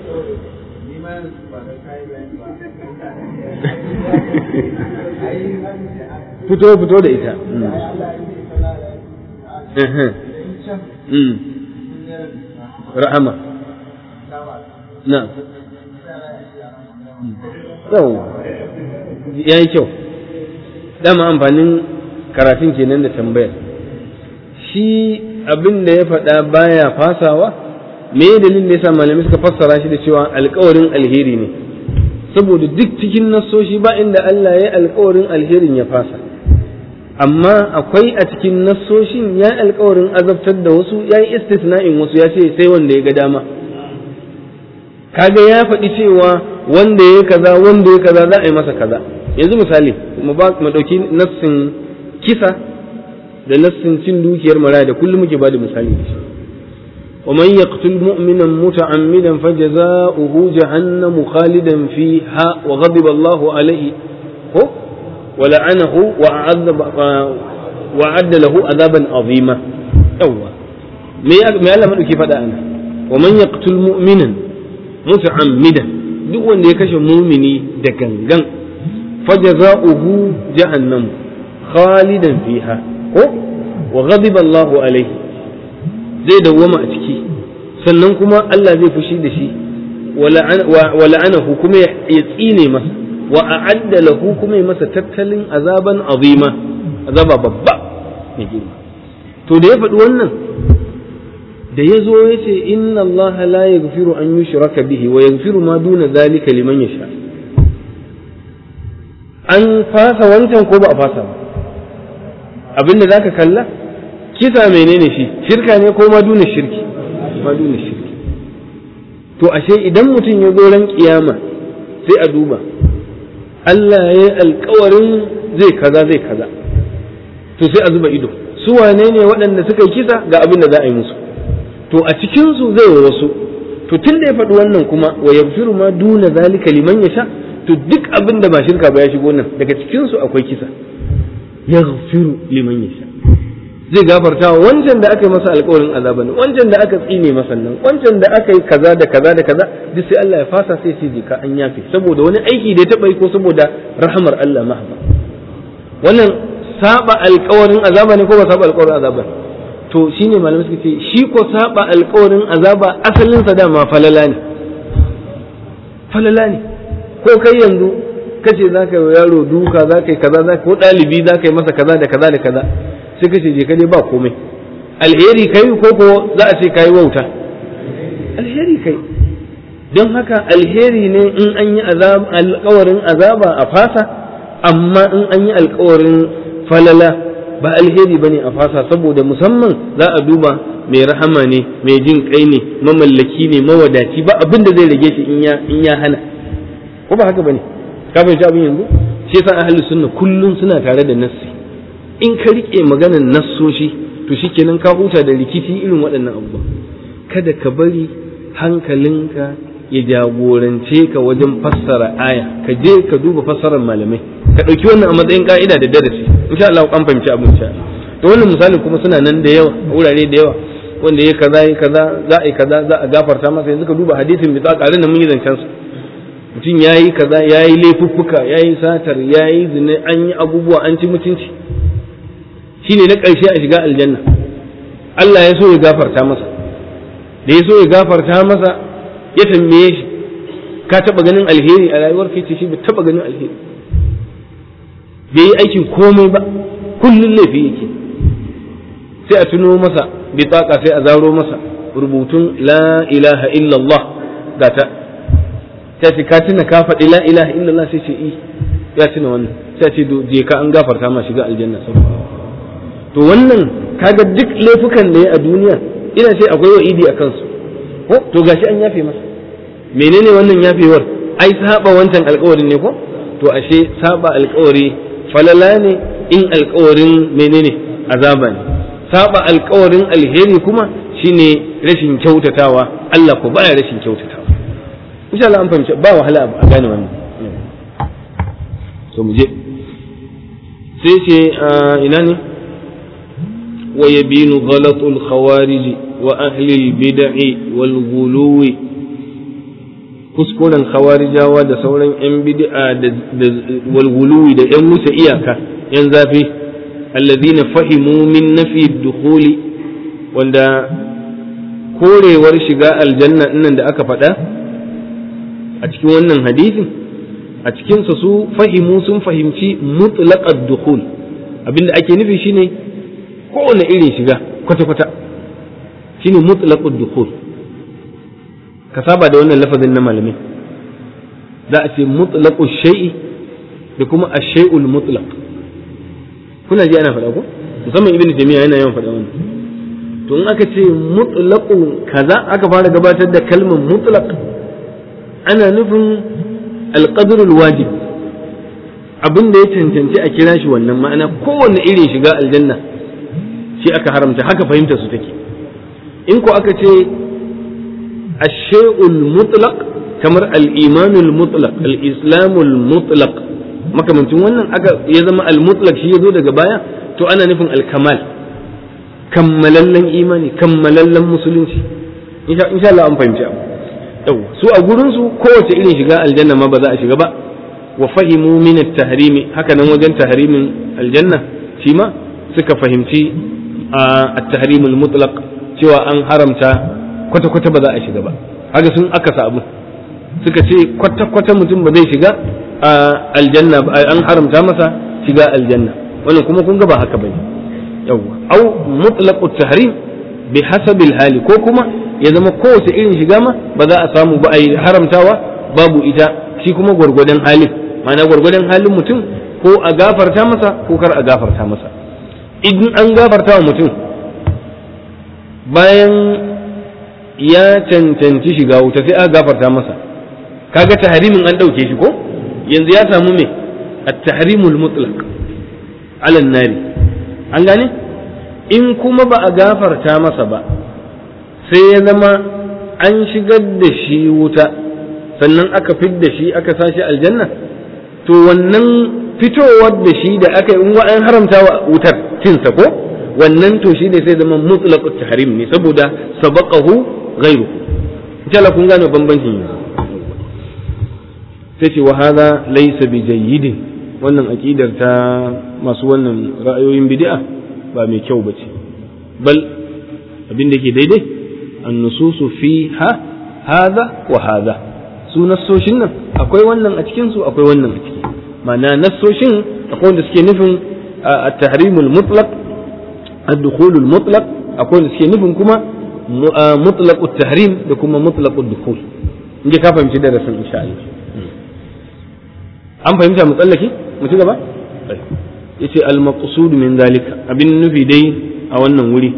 fito fito da ita rahama na yau ya yi kyau dama amfanin karatun kenan da tambayar shi abin da ya faɗa baya fasawa me dalilin da yasa malamai suka fassara shi da cewa alkawarin alheri ne saboda duk cikin nassoshi ba inda Allah ya alkawarin alherin ya fasa amma akwai a cikin nassoshin ya alkawarin azabtar da wasu ya yi istisna'in wasu ya ce sai wanda ya ga dama kaga ya faɗi cewa wanda ya kaza wanda ya kaza za a yi masa kaza yanzu misali mu ɗauki nassin kisa da nassin cin dukiyar maraya da kullum muke ba da misali da shi ومن يقتل مؤمنا متعمدا فجزاؤه جهنم خالدا فيها وغضب الله عليه هو ولعنه وأعذب وأعد له عذابا عظيما أوى ما يعلم أنه كيف أنا ومن يقتل مؤمنا متعمدا duk wanda ya kashe mumini da gangan fajaza'uhu jahannam khalidan fiha ko wa ghadiba Allahu alaihi zai dawwama a ciki sannan kuma Allah zai fushi da shi wa la'anahu kuma ya tsine masa wa a'adda lahu kuma masa tattalin azaban azima azaba babba mai girma to da ya faɗi wannan da ya zo ya ce inna allaha la yaghfiru an yushraka bihi wa yaghfiru ma duna zalika liman yasha an fasa wancan ko ba a fasa ba abinda zaka kalla kisa menene shi shirka ne ko ma duna shirki ma duna shirki to ashe idan mutum ya zo ran kiyama sai a duba Allah ya yi alkawarin zai kaza zai kaza to sai a zuba ido su wane ne waɗanda suka yi kisa ga abin da za a yi musu to a cikinsu zai wa wasu to tun da ya faɗi wannan kuma wa yaghfiru ma duna zalika liman yasha to duk abin da ba shirka ba ya shigo nan daga cikinsu akwai kisa yaghfiru liman yasha zai gafarta wa wancan da aka yi masa alƙawarin azaba ne wancan da aka tsine masa nan wancan da aka yi kaza da kaza da kaza duk sai Allah ya fasa sai ce ka an yafe saboda wani aiki da ya taɓa yi ko saboda rahamar Allah mahaba wannan saba alƙawarin azaba ne ko ba saba alƙawarin azaba to shine malamai suka ce shi ko saba alƙawarin azaba asalin sa dama falala ne falala ne ko kai yanzu kace zaka yi yaro duka zaka yi kaza zaka ko ɗalibi zaka yi masa kaza da kaza da kaza sai kace je ka dai ba komai alheri kai ko ko za a ce kai wauta alheri kai don haka alheri ne in an yi alkawarin azaba a fasa amma in an yi alkawarin falala ba alheri bane a fasa saboda musamman za a duba mai rahama ne mai jin kai ne mamallaki ne mawadaci ba abin da zai rage shi in ya in ya hana ko ba haka bane ka fahimci abin yanzu shi yasa ahlus sunna kullun suna tare da nassi in ka rike maganar nassoshi to shikenan ka huta da rikici irin waɗannan abubuwa kada ka bari hankalinka ya jagorance ka wajen fassara aya ka je ka duba fassarar malamai ka ɗauki wannan a matsayin ka'ida da darasi insha Allah an fahimci abin sha to wannan misalin kuma suna nan da yawa a wurare da yawa wanda ya kaza ya kaza za a yi kaza za a gafarta masa yanzu ka duba hadisin bi tsakarin da mun yi zancen su mutum ya yi kaza ya yi laifuffuka ya yi satar ya yi zina an yi abubuwa an ci mutunci shine na ƙarshe a shiga aljanna Allah ya so ya gafarta masa da ya so ya gafarta masa ya tambaye shi ka taɓa ganin alheri a rayuwar kai ce shi bai taɓa ganin alheri bai yi aikin komai ba kullum laifi yake sai a tuno masa bitaka sai a zaro masa rubutun la ilaha illallah ga ta ta ce ka tuna ka faɗi la ilaha illallah sai ce i ya tuna wannan sai ce je ka an gafarta ma shiga aljanna saboda to wannan kaga duk laifukan da ya a duniya ina ce akwai wa'idi a kansu ko to gashi an yafe masa menene wannan yafewar ai saba wancan alkawarin ne ko to ashe saba alkawari falala ne in alkawarin menene azaba ne saba alkawarin alheri kuma shine rashin kyautatawa Allah ko baya rashin kyautatawa insha Allah an fahimci ba wahala a gane wannan to mu je sai ce ina ne ويبين غلط الخوارج وأهل البدع والغلو kuskuren khawarijawa da sauran 'yan bid'a wal guluwi da 'yan wuce iyaka 'yan zafi allazina fahimu min nafi dukhuli wanda korewar shiga aljanna nan da aka faɗa a cikin wannan hadisin a cikinsa su fahimu sun fahimci mutlaqad dukhul abinda ake nufi shine kowane irin shiga kwata-kwata shine mutlaqud dukhul ka saba da wannan lafazin na malamai za a ce mutlaqu shay'i da kuma ash-shay'ul mutlaq kuna ji ana faɗa ko musamman ibnu taymiya yana yawan faɗa wannan to in aka ce mutlaqu kaza aka fara gabatar da kalmar mutlaq ana nufin alqadrul wajib abin da ya cancanci a kira shi wannan ma'ana kowanne irin shiga aljanna shi aka haramta haka fahimta su take in ko aka ce ashay'ul mutlaq kamar al-imanul mutlaq al-islamul mutlaq makamancin wannan aka ya zama al-mutlaq shi yazo daga baya to ana nufin al-kamal kammalallen imani kammalallen musulunci insha Allah an fahimci abu yau su a gurin su kowace irin shiga aljanna ma ba za a shiga ba wa fahimu min at-tahrimi haka nan wajen tahrimin aljanna shi ma suka fahimci at-tahrim al-mutlaq cewa an haramta kwata kwata ba za a shiga ba haka sun aka sabu suka ce kwata kwata mutum ba zai shiga aljanna an haramta masa shiga aljanna wannan kuma kun ga ba haka bane yawwa au mutlaqut tahrim bi hasabil hali ko kuma ya zama kowace irin shiga ma ba za a samu ba a yi haramtawa babu ita shi kuma gwargwadon halin ma'ana gwargwadon halin mutum ko a gafarta masa ko kar a gafarta masa idan an gafarta wa mutum bayan ya cancanci shiga wuta sai aka gafarta masa kaga tahrimin an ɗauke shi ko yanzu ya samu me at-tahrimul mutlaq ala nari an gane in kuma ba a gafarta masa ba sai ya zama an shigar da shi wuta sannan aka fidda shi aka sashi aljanna to wannan fitowar da shi da aka yi in an haramta wa wutar cinsa ko wannan to shi ne sai zama mutlaqut tahrim ne saboda sabaqahu ghayru insha kun gane bambancin yanzu sai ce wa hadha laysa bi jayyidin wannan aqidar ta masu wannan ra'ayoyin bid'a ba mai kyau bace bal abin da ke daidai an-nususu fiha hadha wa hadha su nassoshin nan akwai wannan a cikin su akwai wannan a ciki ma'ana nassoshin akwai wanda suke nufin at-tahrimul mutlaq ad-dukhulul mutlaq akwai wanda suke nufin kuma mutlaqut tahrim da kuma mutlaqud dukhul inda ka fahimci darasin insha Allah an fahimta mu tsallake mu ci gaba yace al-maqsud min zalika abin nufi dai a wannan wuri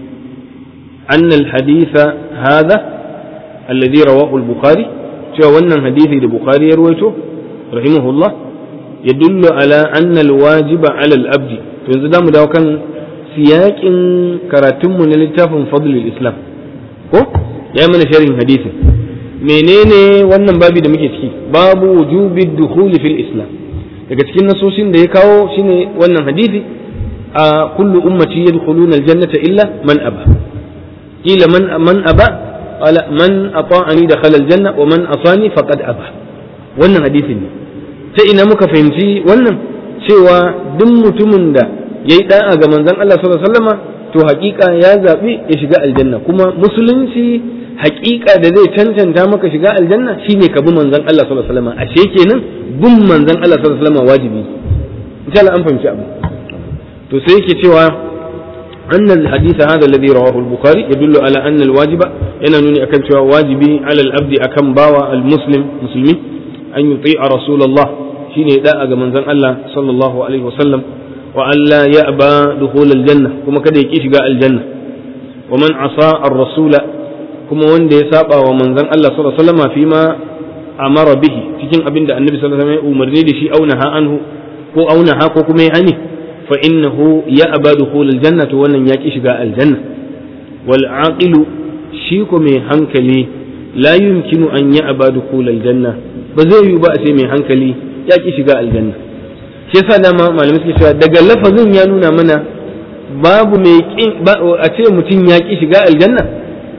anna al-haditha hadha alladhi rawahu al-bukhari cewa wannan hadisi da bukhari ya ruwaito rahimahullah yadullu ala anna al-wajiba ala al-abdi to yanzu zamu dawo kan siyakin karatun mu na littafin fadlul islam ko ya mana sharhin hadisin menene wannan babi da muke ciki babu wujubi dukhuli fil islam daga cikin nasoshin da ya kawo shine wannan hadisi a kullu ummati yadkhuluna aljannata illa man aba ila man man aba qala man ata'ani dakhala aljanna wa man asani faqad aba wannan hadisin ne ta ina muka fahimci wannan cewa duk mutumin da yayi da'a ga manzon Allah sallallahu alaihi wasallama to hakika ya zabi ya shiga aljanna kuma musulunci hakika da zai cancanta maka shiga aljanna shine ka bi manzon Allah sallallahu alaihi wasallam ashe kenan bin manzon Allah sallallahu alaihi wasallam wajibi insha Allah an fahimci abu to sai yake cewa أن الحديث هذا الذي رواه البخاري يدل على أن الواجب أن نوني أكن واجبي على الأبد أكن باوى المسلم مسلمي أن يطيع رسول الله شيني داء من زن الله صلى الله عليه وسلم وأن لا يأبى دخول الجنة كما كده يكيش الجنة ومن عصى الرسول kuma wanda ya saba wa manzon Allah sallallahu alaihi wasallam fi ma amara bihi cikin abin da annabi sallallahu alaihi wasallam ya umarni da shi aunaha anhu ko aunaha ko kuma ya hani fa innahu ya abadu khul aljanna to wannan ya ki shiga aljanna wal aqilu shi ko mai hankali la yumkinu an ya abadu khul aljanna ba zai yi ba a ce mai hankali ya ki shiga aljanna shi yasa dama malamai suke cewa daga lafazin ya nuna mana babu mai a ce mutum ya ki shiga aljanna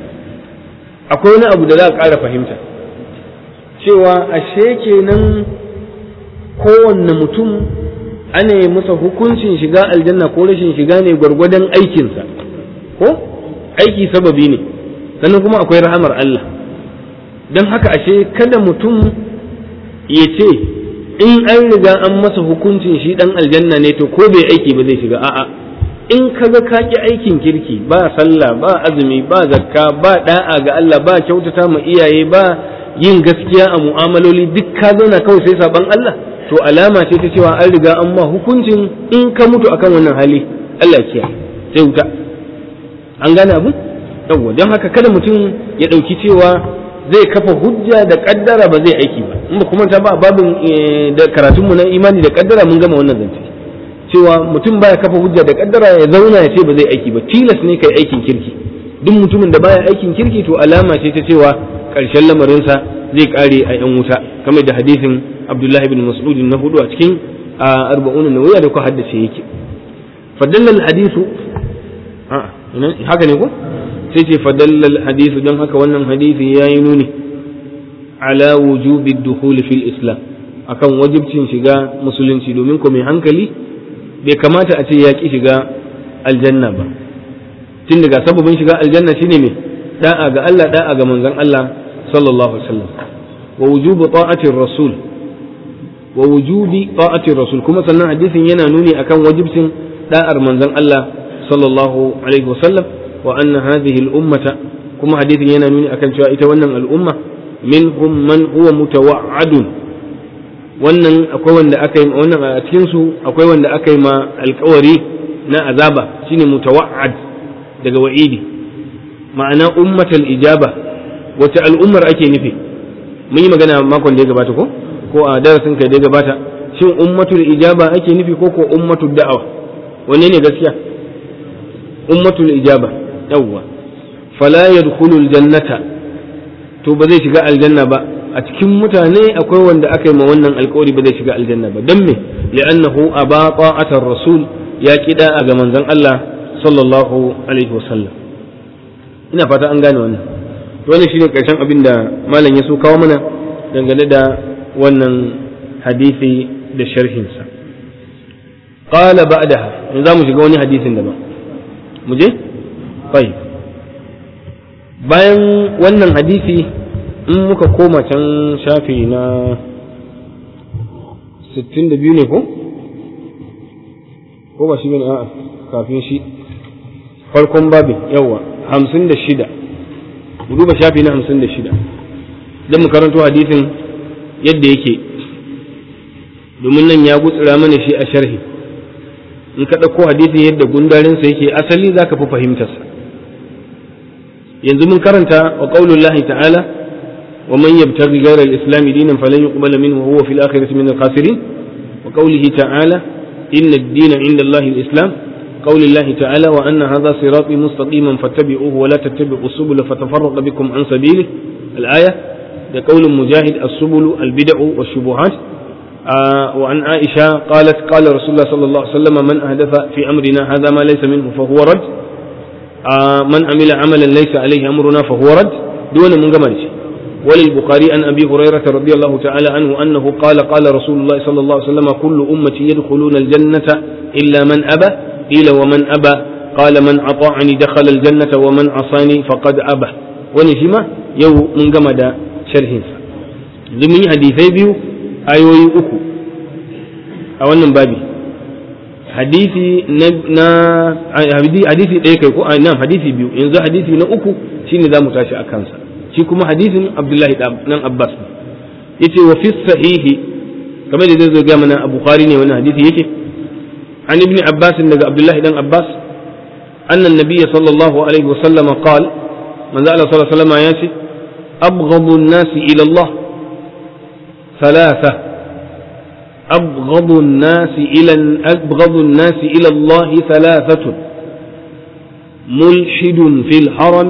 akwai wani abu da za a ƙara fahimta cewa ashe kenan kowanne mutum ana yi masa hukuncin shiga aljanna ko rashin shiga ne gwargwadon aikinsa ko aiki sababi ne sannan kuma akwai rahamar Allah don haka ashe kada mutum ya ce in an riga an masa hukuncin shi dan aljanna ne to ko bai aiki ba zai shiga a'a in kaga ka ki aikin kirki ba sallah ba azumi ba zakka ba da'a ga Allah ba kyautata ma iyaye ba yin gaskiya a mu'amaloli duk ka zauna kawai sai saban Allah to alama ce ta cewa an riga an ma hukuncin in ka mutu akan wannan hali Allah ya kiyaye sai wuta an gane abu yawwa don haka kada mutum ya ɗauki cewa zai kafa hujja da kaddara ba zai aiki ba in ba kuma ta ba babin da karatunmu na imani da kaddara mun gama wannan zance cewa mutum baya kafa hujja da kaddara ya zauna ya ce ba zai aiki ba tilas ne kai aikin kirki duk mutumin da baya aikin kirki to alama ce ta cewa karshen lamarinsa zai kare a yan wuta kamar da hadisin Abdullahi bin Mas'ud na hudu a cikin arba'un nawiya da ku haddace yake fadallal hadisu haka ne ko sai ce fadallal hadisu don haka wannan hadisi yayi nuni ala wujubi dukhul fil islam akan wajibcin shiga musulunci domin ko mai hankali bai kamata a ce ya ƙi shiga aljanna ba tun daga sababin shiga aljanna shine mai da'a ga Allah da'a ga manzon Allah sallallahu alaihi wasallam wa wujubu ta'atir rasul wa wujubi ta'atir rasul kuma sannan hadisin yana nuni akan wajibcin da'ar manzon Allah sallallahu alaihi wasallam wa anna hadhihi al-ummata kuma hadithin yana nuni akan cewa ita wannan al'umma minhum man huwa mutawa'adun wannan akwai wanda aka yi wannan a cikin su akwai wanda aka yi ma alkawari na azaba shine mutawa'ad daga wa'idi ma'ana ummatal ijaba wace al'ummar ake nufi mun yi magana makon da ya gabata ko ko a darasin kai da ya gabata shin ummatul ijaba ake nufi ko ko ummatul da'awa wanne ne gaskiya ummatul ijaba yawwa fala yadkhulul jannata to ba zai shiga aljanna ba a cikin mutane akwai wanda aka yi ma wannan alkawari ba zai shiga aljanna ba don me li'annahu aba ta'atar rasul ya kida a ga manzon Allah sallallahu alaihi wasallam ina fata an gane wannan to wannan shine karshen abin da malam ya so kawo mana dangane da wannan hadisi da sharhin sa qala ba'daha yanzu mu shiga wani hadisin daban mu je tayyib bayan wannan hadisi in muka koma can shafi na 62 ne ko? ko ba shi bane a'a kafin shi farkon babin yawa 56 mu duba shafi na 56 don mu karanto hadisin yadda yake domin nan ya gutsura mana shi a sharhi in ka ɗauko hadisin yadda gundarinsa yake asali za ka fi fahimtarsa yanzu mun karanta wa qaulullahi ta'ala wa man yabtaghi ghayra al-islam dinan falan yuqbala minhu wa huwa fil akhirati min al-khasirin wa qawlihi ta'ala inna ad-dina 'inda Allahi al-islam qaulillahi ta'ala wa anna hadha sirati mustaqiman fattabi'uhu wa la tattabi'u subula fatafarraqa bikum an sabili al-aya da qaulun mujahid as-subulu al-bid'u wash-shubuhat وعن عائشة قالت قال رسول الله صلى الله عليه وسلم من أحدث في أمرنا هذا ما ليس منه فهو رد من عمل عملا ليس عليه أمرنا فهو رد دون من قمنش وللبخاري عن أبي هريرة رضي الله تعالى عنه أنه قال قال رسول الله صلى الله عليه وسلم كل أمتي يدخلون الجنة إلا من أبى قيل ومن أبى قال من أطاعني دخل الجنة ومن عصاني فقد أبى ونشما يو من قمد شرهن ضمن حديثي بيو ayoyi uku a wannan babi hadisi na hadisi ɗaya kai ko nan hadisi biyu yanzu hadisi na uku shine za mu tashi a kansa shi kuma hadisin abdullahi nan abbas yace wa fi sahihi kamar da zai zo ga mana a bukhari ne wannan hadisi yake an ibn abbas daga abdullahi dan abbas anna an-nabiy sallallahu alaihi wa sallam qala manzo Allah sallallahu alaihi wa sallam ya ce abghadu an-nasi ila Allah ثلاثة أبغض الناس إلى أبغض الناس إلى الله ثلاثة ملحد في الحرم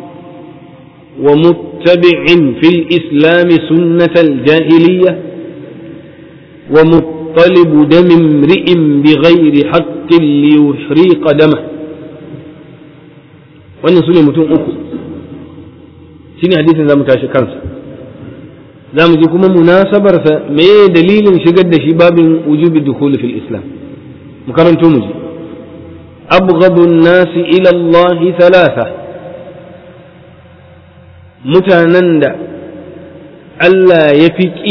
ومتبع في الإسلام سنة الجاهلية ومطلب دم امرئ بغير حق ليحريق دمه wannan su ne mutum uku shine hadisin za mu tashi kansa za mu ji kuma munasabarsa me dalilin shigar da shi babin wujubi dukhul fil islam mu karanto mu ji abghadu an-nas ila Allah thalatha mutanen da Allah ya fi ƙi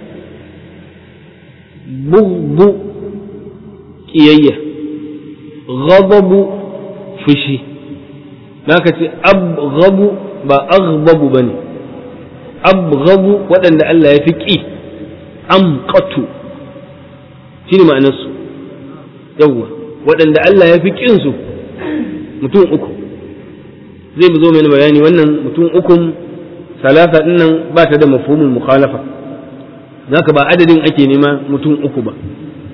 bughdu ƙiyayya ghadabu fushi naka ce abghadu ba aghdabu bane abghabu waɗanda Allah ya fi ƙi amqatu shi ne ma'anarsu yawwa waɗanda Allah ya fi ƙinsu mutum uku zai zo mai bayani wannan mutum ukun salasa ɗin nan ba ta da mafhumul mukhalafa zaka ba adadin ake nema mutum uku ba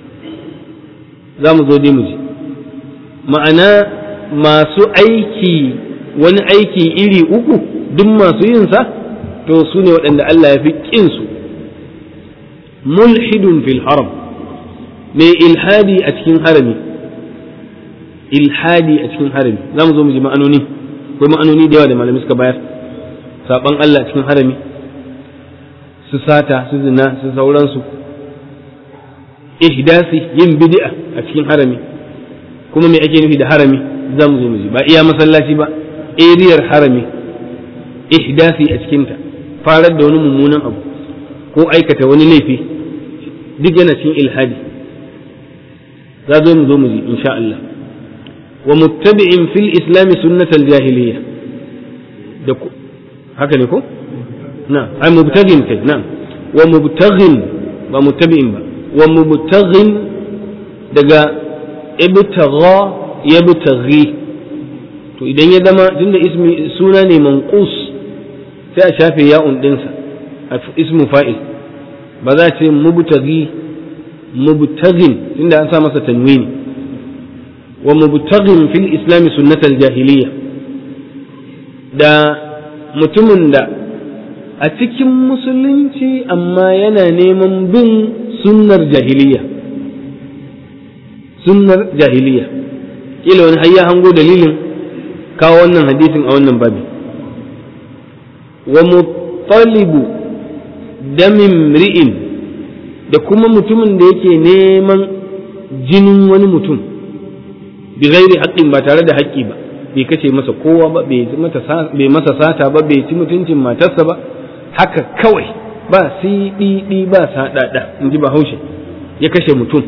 za mu zo dai mu ji ma'ana masu aiki wani aiki iri uku duk masu yin sa to su ne waɗanda Allah ya fi ƙinsu mulhidun fil haram mai ilhadi a cikin harami ilhadi a cikin harami za mu zo mu ji ma'anoni akwai ma'anoni da yawa da malamai suka bayar saban Allah cikin harami su sata su zina su sauransu ihdasi yin bid'a a cikin harami kuma me ake nufi da harami za mu zo mu ji ba iya masallaci ba eriyar harami ihdasi a cikinta farar da wani mummunan abu ko aikata wani laifi duk yana cikin ilhadi za zo mu zo mu ji insha Allah wa muttabi'in fil islam sunnatal jahiliya da haka ne ko na ai mubtaghin kai na wa mubtaghin ba muttabi'in ba wa mubtaghin daga ibtagha yabtaghi to idan ya zama tunda ismi suna ne manqus sai a shafe ya'un dinsa a ismu fa'il ba za a ce mubtaghi mubtaghin tunda an sa masa tanwini wa mubtaghin fil islam sunnatal jahiliya da mutumin da a cikin musulunci amma yana neman bin sunnar jahiliya sunnar jahiliya kila wani hayya hango dalilin kawo wannan hadisin a wannan babi wa muttalibu damin ri'in da kuma mutumin da yake neman jinin wani mutum bi gairi haƙƙin ba tare da haƙƙi ba bai kashe masa kowa ba bai masa sata ba bai ci mutuncin matarsa ba haka kawai ba siɗiɗi ba saɗaɗa in ji bahaushe ya kashe mutum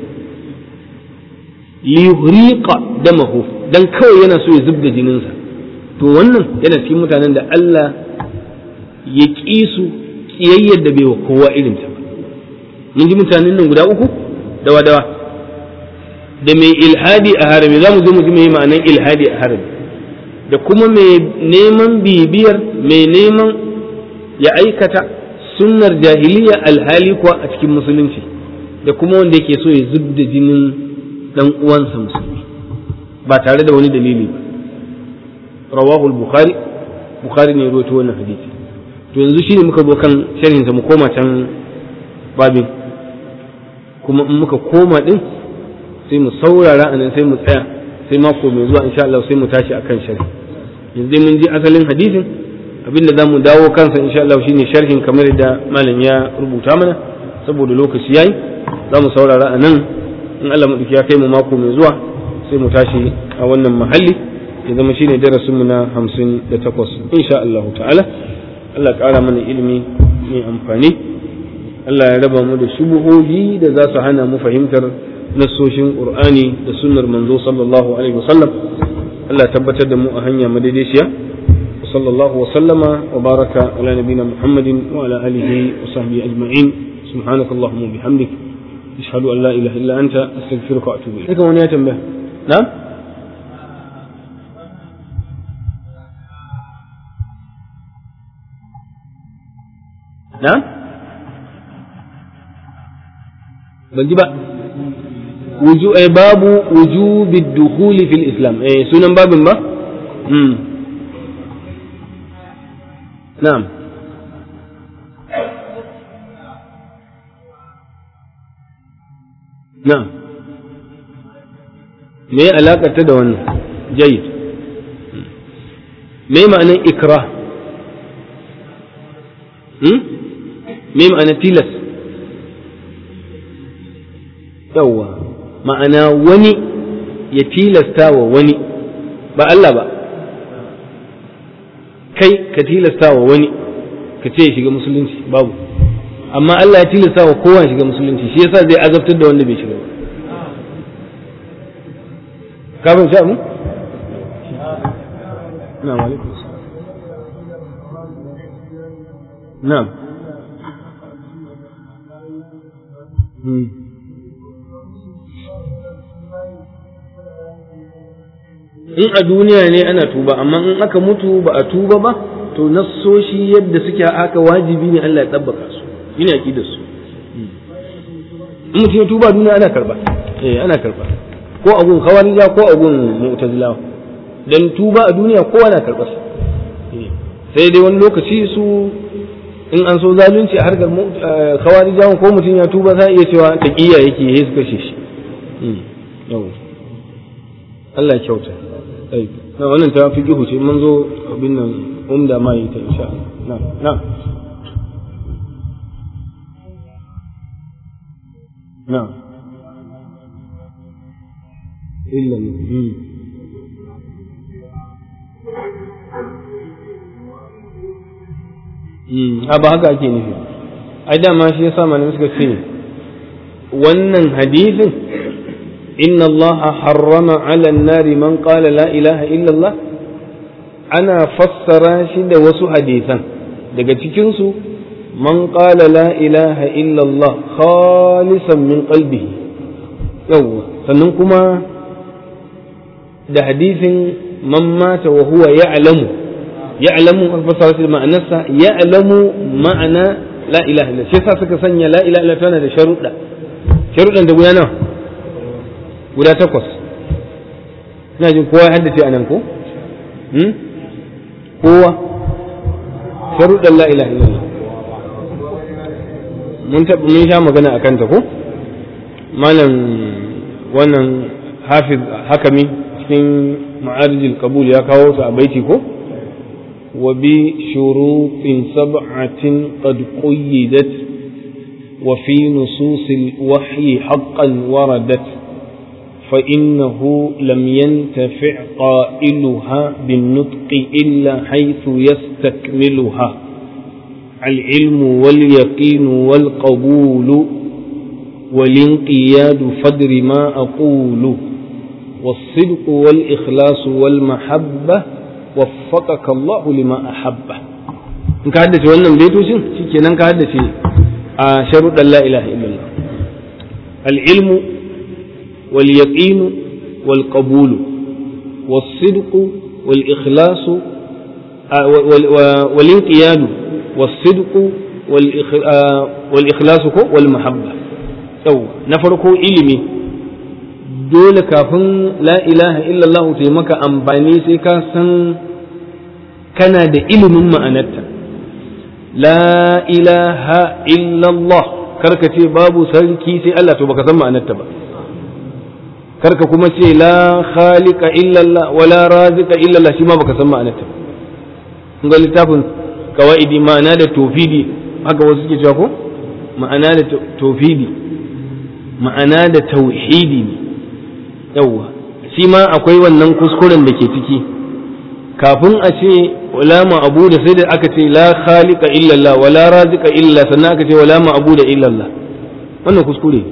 liyuriqa damahu dan kawai yana so ya zub da jininsa to wannan yana cikin mutanen da Allah ya ƙi su ƙiyayyar da bai wa kowa irin ta ba mun ji mutanen nan guda uku dawa dawa da mai ilhadi a harami za mu zo mu ji mai ma'anan ilhadi a harami da kuma mai neman bibiyar mai neman ya aikata sunnar jahiliya alhali kuwa a cikin musulunci da kuma wanda yake so ya zub da jinin dan uwansa musulmi ba tare da wani dalili ba rawahu bukhari bukhari ne rawaito wannan hadisi to yanzu shine muka zo kan sharhin sa mu koma can babin kuma in muka koma din sai mu saurara anan sai mu tsaya sai mako mai zuwa insha Allah sai mu tashi akan sharhi yanzu mun ji asalin hadisin abinda zamu dawo kansa insha Allah shine sharhin kamar da malam ya rubuta mana saboda lokaci yayi zamu saurara anan in Allah maɗauki ya kai mu mako mai zuwa sai mu tashi a wannan mahalli ya zama shine darasin mu na hamsin da takwas insha Allah ta'ala Allah ƙara mana ilimi mai amfani Allah ya raba mu da shubuhohi da za su hana mu fahimtar nassoshin Qur'ani da sunnar manzo sallallahu alaihi wasallam Allah tabbatar da mu a hanya madaidaiciya sallallahu wa sallama wa baraka ala nabina Muhammadin wa ala alihi wa sahbihi ajma'in subhanakallahumma wa bihamdika أشهد أن لا إله إلا أنت أستغفرك وأتوب إليك. كم يا تنبه؟ نعم؟ نعم؟ بنجيب وجو باب وجوب الدخول في الإسلام إيه سنن باب ما؟ مم. نعم na'am me ya alaƙarta da wannan jayid me ma'anar ikra me ma'anar tilas yawwa ma'ana wani ya tilasta wa wani ba Allah ba kai ka tilasta wa wani ka ce ya shiga musulunci babu amma Allah ya tilasta wa kowa shiga musulunci shi yasa zai azabtar da wanda bai shiga ba ka ban sha mu na'am alaikum na'am in a duniya ne ana tuba amma in aka mutu ba a tuba ba to nassoshi yadda suke haka wajibi ne Allah ya tabbaka su ina aqidar su in mutum ya tuba duniya ana karba eh ana karba ko agun khawarija ko agun mu'tazila dan tuba a duniya kowa na karba sai dai wani lokaci su in an so zalunci a harkar khawarija ko mutum ya tuba sai iya cewa taqiya yake yayi su kashe shi Allah ya kyauta na wannan ta fi ce mun zo abin nan umda ma yi ta insha Allah na na illa a ba haka ake nufi ai dama shi yasa malamai suka ce wannan hadisin inna allaha harrama ala nari man qala la ilaha illallah ana fassara shi da wasu hadisan daga cikinsu man qala la ilaha illallah khalisan min qalbihi yawwa sannan kuma da hadisin man mata wa huwa ya'lamu ya'lamu an fassara shi da ma'anarsa ya'lamu ma'ana la ilaha illallah shi yasa suka sanya la ilaha illallah tana da sharuɗa sharuɗan da guda nawa guda takwas ina jin kowa ya haddace anan ko kowa sharuɗan la ilaha illallah mun taɓa mun sha magana akan ta ko malam wannan hafiz hakami cikin ma'arijil qabul ya kawo su a baiti ko wa bi shurutin sab'atin qad quyyidat wa fi nususil wahyi haqqan waradat فإنه لم ينتفع قائلها بالنطق إلا حيث يستكملها العلم واليقين والقبول والانقياد فدر ما أقول والصدق والإخلاص والمحبة وفقك الله لما أحبه in ka haddace wannan baitocin shikenan ka haddace a sharuɗan la ilaha illallah al-ilmu wal yaqinu wal qabulu was sidqu wal ikhlasu wal inqiyadu was sidqu wal ikhlasu ko wal mahabba yau na farko ilimi dole kafin la ilaha illallah ta yi maka amfani sai ka san kana da ilimin ma'anarta la ilaha illallah karka ce babu sarki sai Allah to baka san ma'anarta ba karka kuma ce la khaliqa illallah wala razika illallah shi ma baka san ma'anarta ba ga littafin kawaidi ma'ana da tofidi haka wasu suke cewa ko ma'ana da tofidi ma'ana da tauhidi ne yawwa shi ma akwai wannan kuskuren da ke ciki kafin a ce wala ma'abu da sai da aka ce la khaliqa illallah wala razika illa sannan aka ce wala ma'abu da illallah wannan kuskure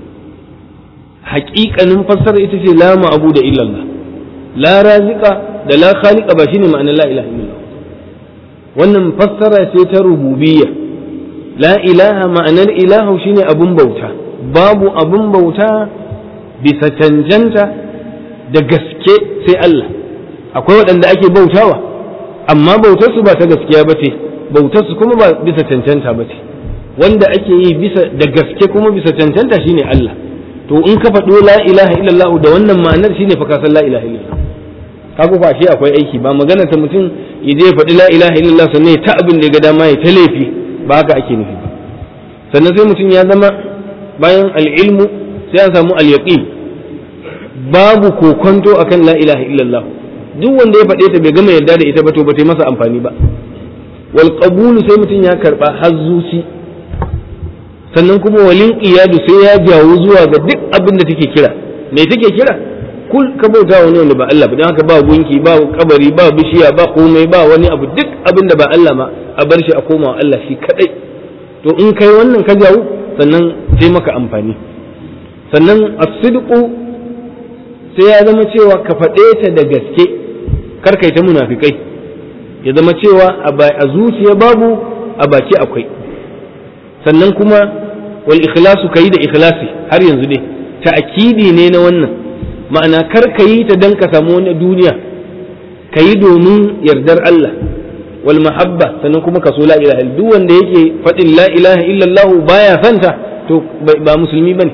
haƙiƙanin fassara ita ce la ma'abu da illallah la razika da la khaliqa ba shine ma'anar la ilaha illallah wannan fassara ce ta rububiyya la ilaha ma'anar ilahu shine abun bauta babu abun bauta bisa cancanta da gaske sai Allah akwai waɗanda ake bautawa amma bautarsu ba ta gaskiya ba ce bautarsu kuma ba bisa cancanta ba ce wanda ake yi bisa da gaske kuma bisa cancanta shine Allah to in ka faɗo la ilaha illallah da wannan ma'anar shine fa ka san la ilaha illallah kaga fa shi akwai aiki ba magana ta mutum ya je faɗi la ilaha illallah sannan ya ta abin da ya ga dama ya ta laifi ba haka ake nufi ba sannan sai mutum ya zama bayan al'ilmu sai an samu al-yaqin babu kokonto akan la ilaha illallah duk wanda ya faɗe ta bai gama yarda da ita ba to ba ta masa amfani ba wal qabulu sai mutum ya karba har zuci sannan kuma walin qiyadu sai ya jawo zuwa ga duk abin da take kira me take kira kul ka bauta wani wanda ba Allah ba dan haka ba gunki ba kabari ba bishiya ba komai ba wani abu duk abin da ba Allah ma a bar shi a koma Allah shi kadai to in kai wannan ka jawo sannan sai maka amfani sannan as-sidqu sai ya zama cewa ka faɗe ta da gaske kar kai ta munafikai ya zama cewa a zuciya babu a baki akwai sannan kuma wal ikhlasu kayi da ikhlasi har yanzu dai ta'kidi ne na wannan ma'ana kar ka yi ta dan ka samu wani duniya ka yi domin yardar Allah wal mahabba sannan kuma ka so la ilaha duk wanda yake faɗin la ilaha illallah baya santa to ba musulmi bane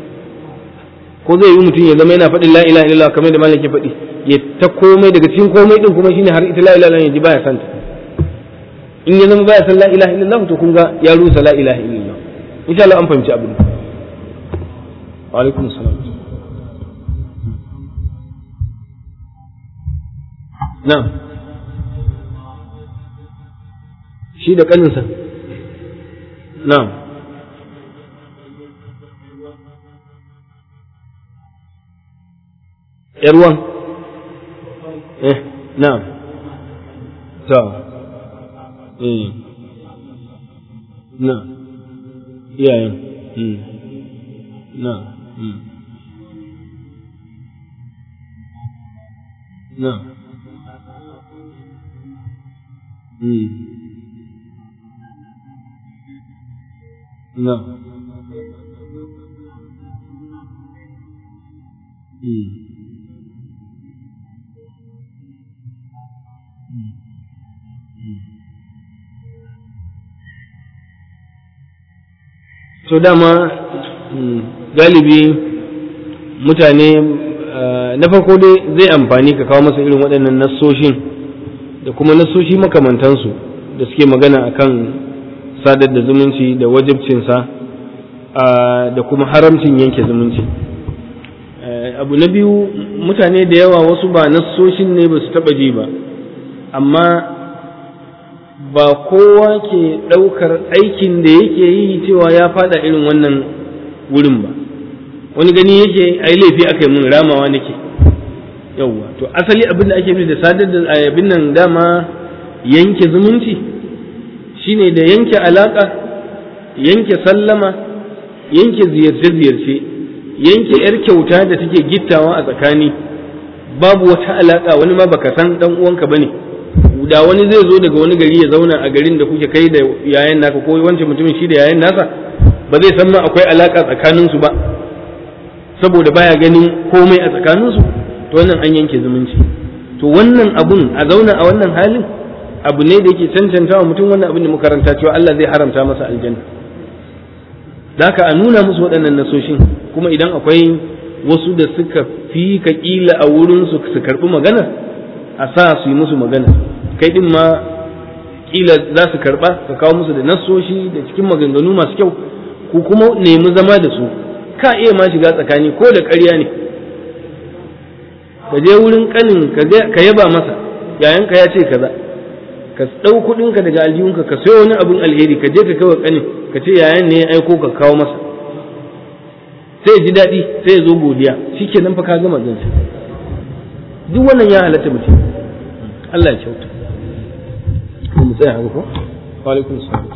ko zai yi mutum ya zama yana faɗin la ilaha illallah kamar da malam ke faɗi ya ta komai daga cikin komai din kuma shine har ita la ilaha illallah ji baya santa in ya zama baya san la ilaha illallah to kun ga ya rusa la ilaha illallah insha Allah an fahimci abin wa alaikum salam na'am shi da kaninsa na'am yarwan eh na'am ta eh na iyayen hmm na hmm na mm na mm to dama galibi mutane na farko dai zai amfani ka kawo masa irin waɗannan nassoshin da kuma nassoshi makamantansu da suke magana akan sadar da zumunci da wajibcinsa da kuma haramcin yanke zumunci abu na biyu mutane da yawa wasu ba nassoshin ne ba su taɓa ji ba amma ba kowa ke ɗaukar aikin da yake yi cewa ya fada irin wannan wurin ba wani gani yake ai laifi aka yi mun ramawa nake yauwa to asali abin da ake nufi da sadar da abin nan dama yanke zumunci shine da yanke alaka yanke sallama yanke ziyarce-ziyarce yanke yar kyauta da take gittawa a tsakani babu wata alaka wani ma baka san dan uwanka bane da wani zai zo daga wani gari ya zauna a garin da kuke kai da yayan naka ko wancan mutumin shi da yayan nasa ba zai san ma akwai alaka tsakaninsu ba saboda baya ganin komai a tsakaninsu to wannan an yanke zumunci to wannan abun a zauna a wannan halin abu ne da yake cancanta wa mutum wannan abin da muka karanta cewa Allah zai haramta masa aljanna da haka a nuna musu waɗannan nasoshin kuma idan akwai wasu da suka fi ka kila a wurin su su karɓi magana a sa su yi musu magana kai din ma kila za su karɓa ka kawo musu da nasoshi da cikin maganganu masu kyau ku kuma nemi zama da su ka iya ma shiga tsakani ko da ƙarya ne ka je wurin kanin ka yaba masa yayanka ya ce kaza ka ɗau kuɗinka daga aljihunka ka sayo wani abin alheri ka je ka kawo kanin ka ce yayan ne ya aiko ka kawo masa sai ji daɗi sai ya zo godiya shi ke nan fa ka gama zance duk wannan ya halatta mutum Allah ya kyauta mu tsaya haka ko wa alaikum salam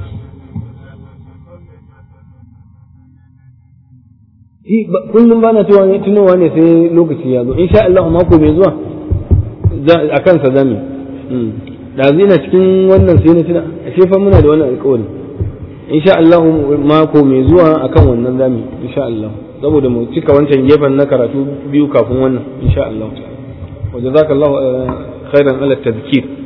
kullum ba na tunowa ne sai lokaci ya zo insha Allah mako mai zuwa a kansa zami da zina cikin wannan sai na tuna a fa muna da wannan alkawari insha Allah mako mai zuwa akan wannan zami insha Allah saboda mu cika wancan gefen na karatu biyu kafin wannan insha Allah wa jazakallahu khairan ala tadhkir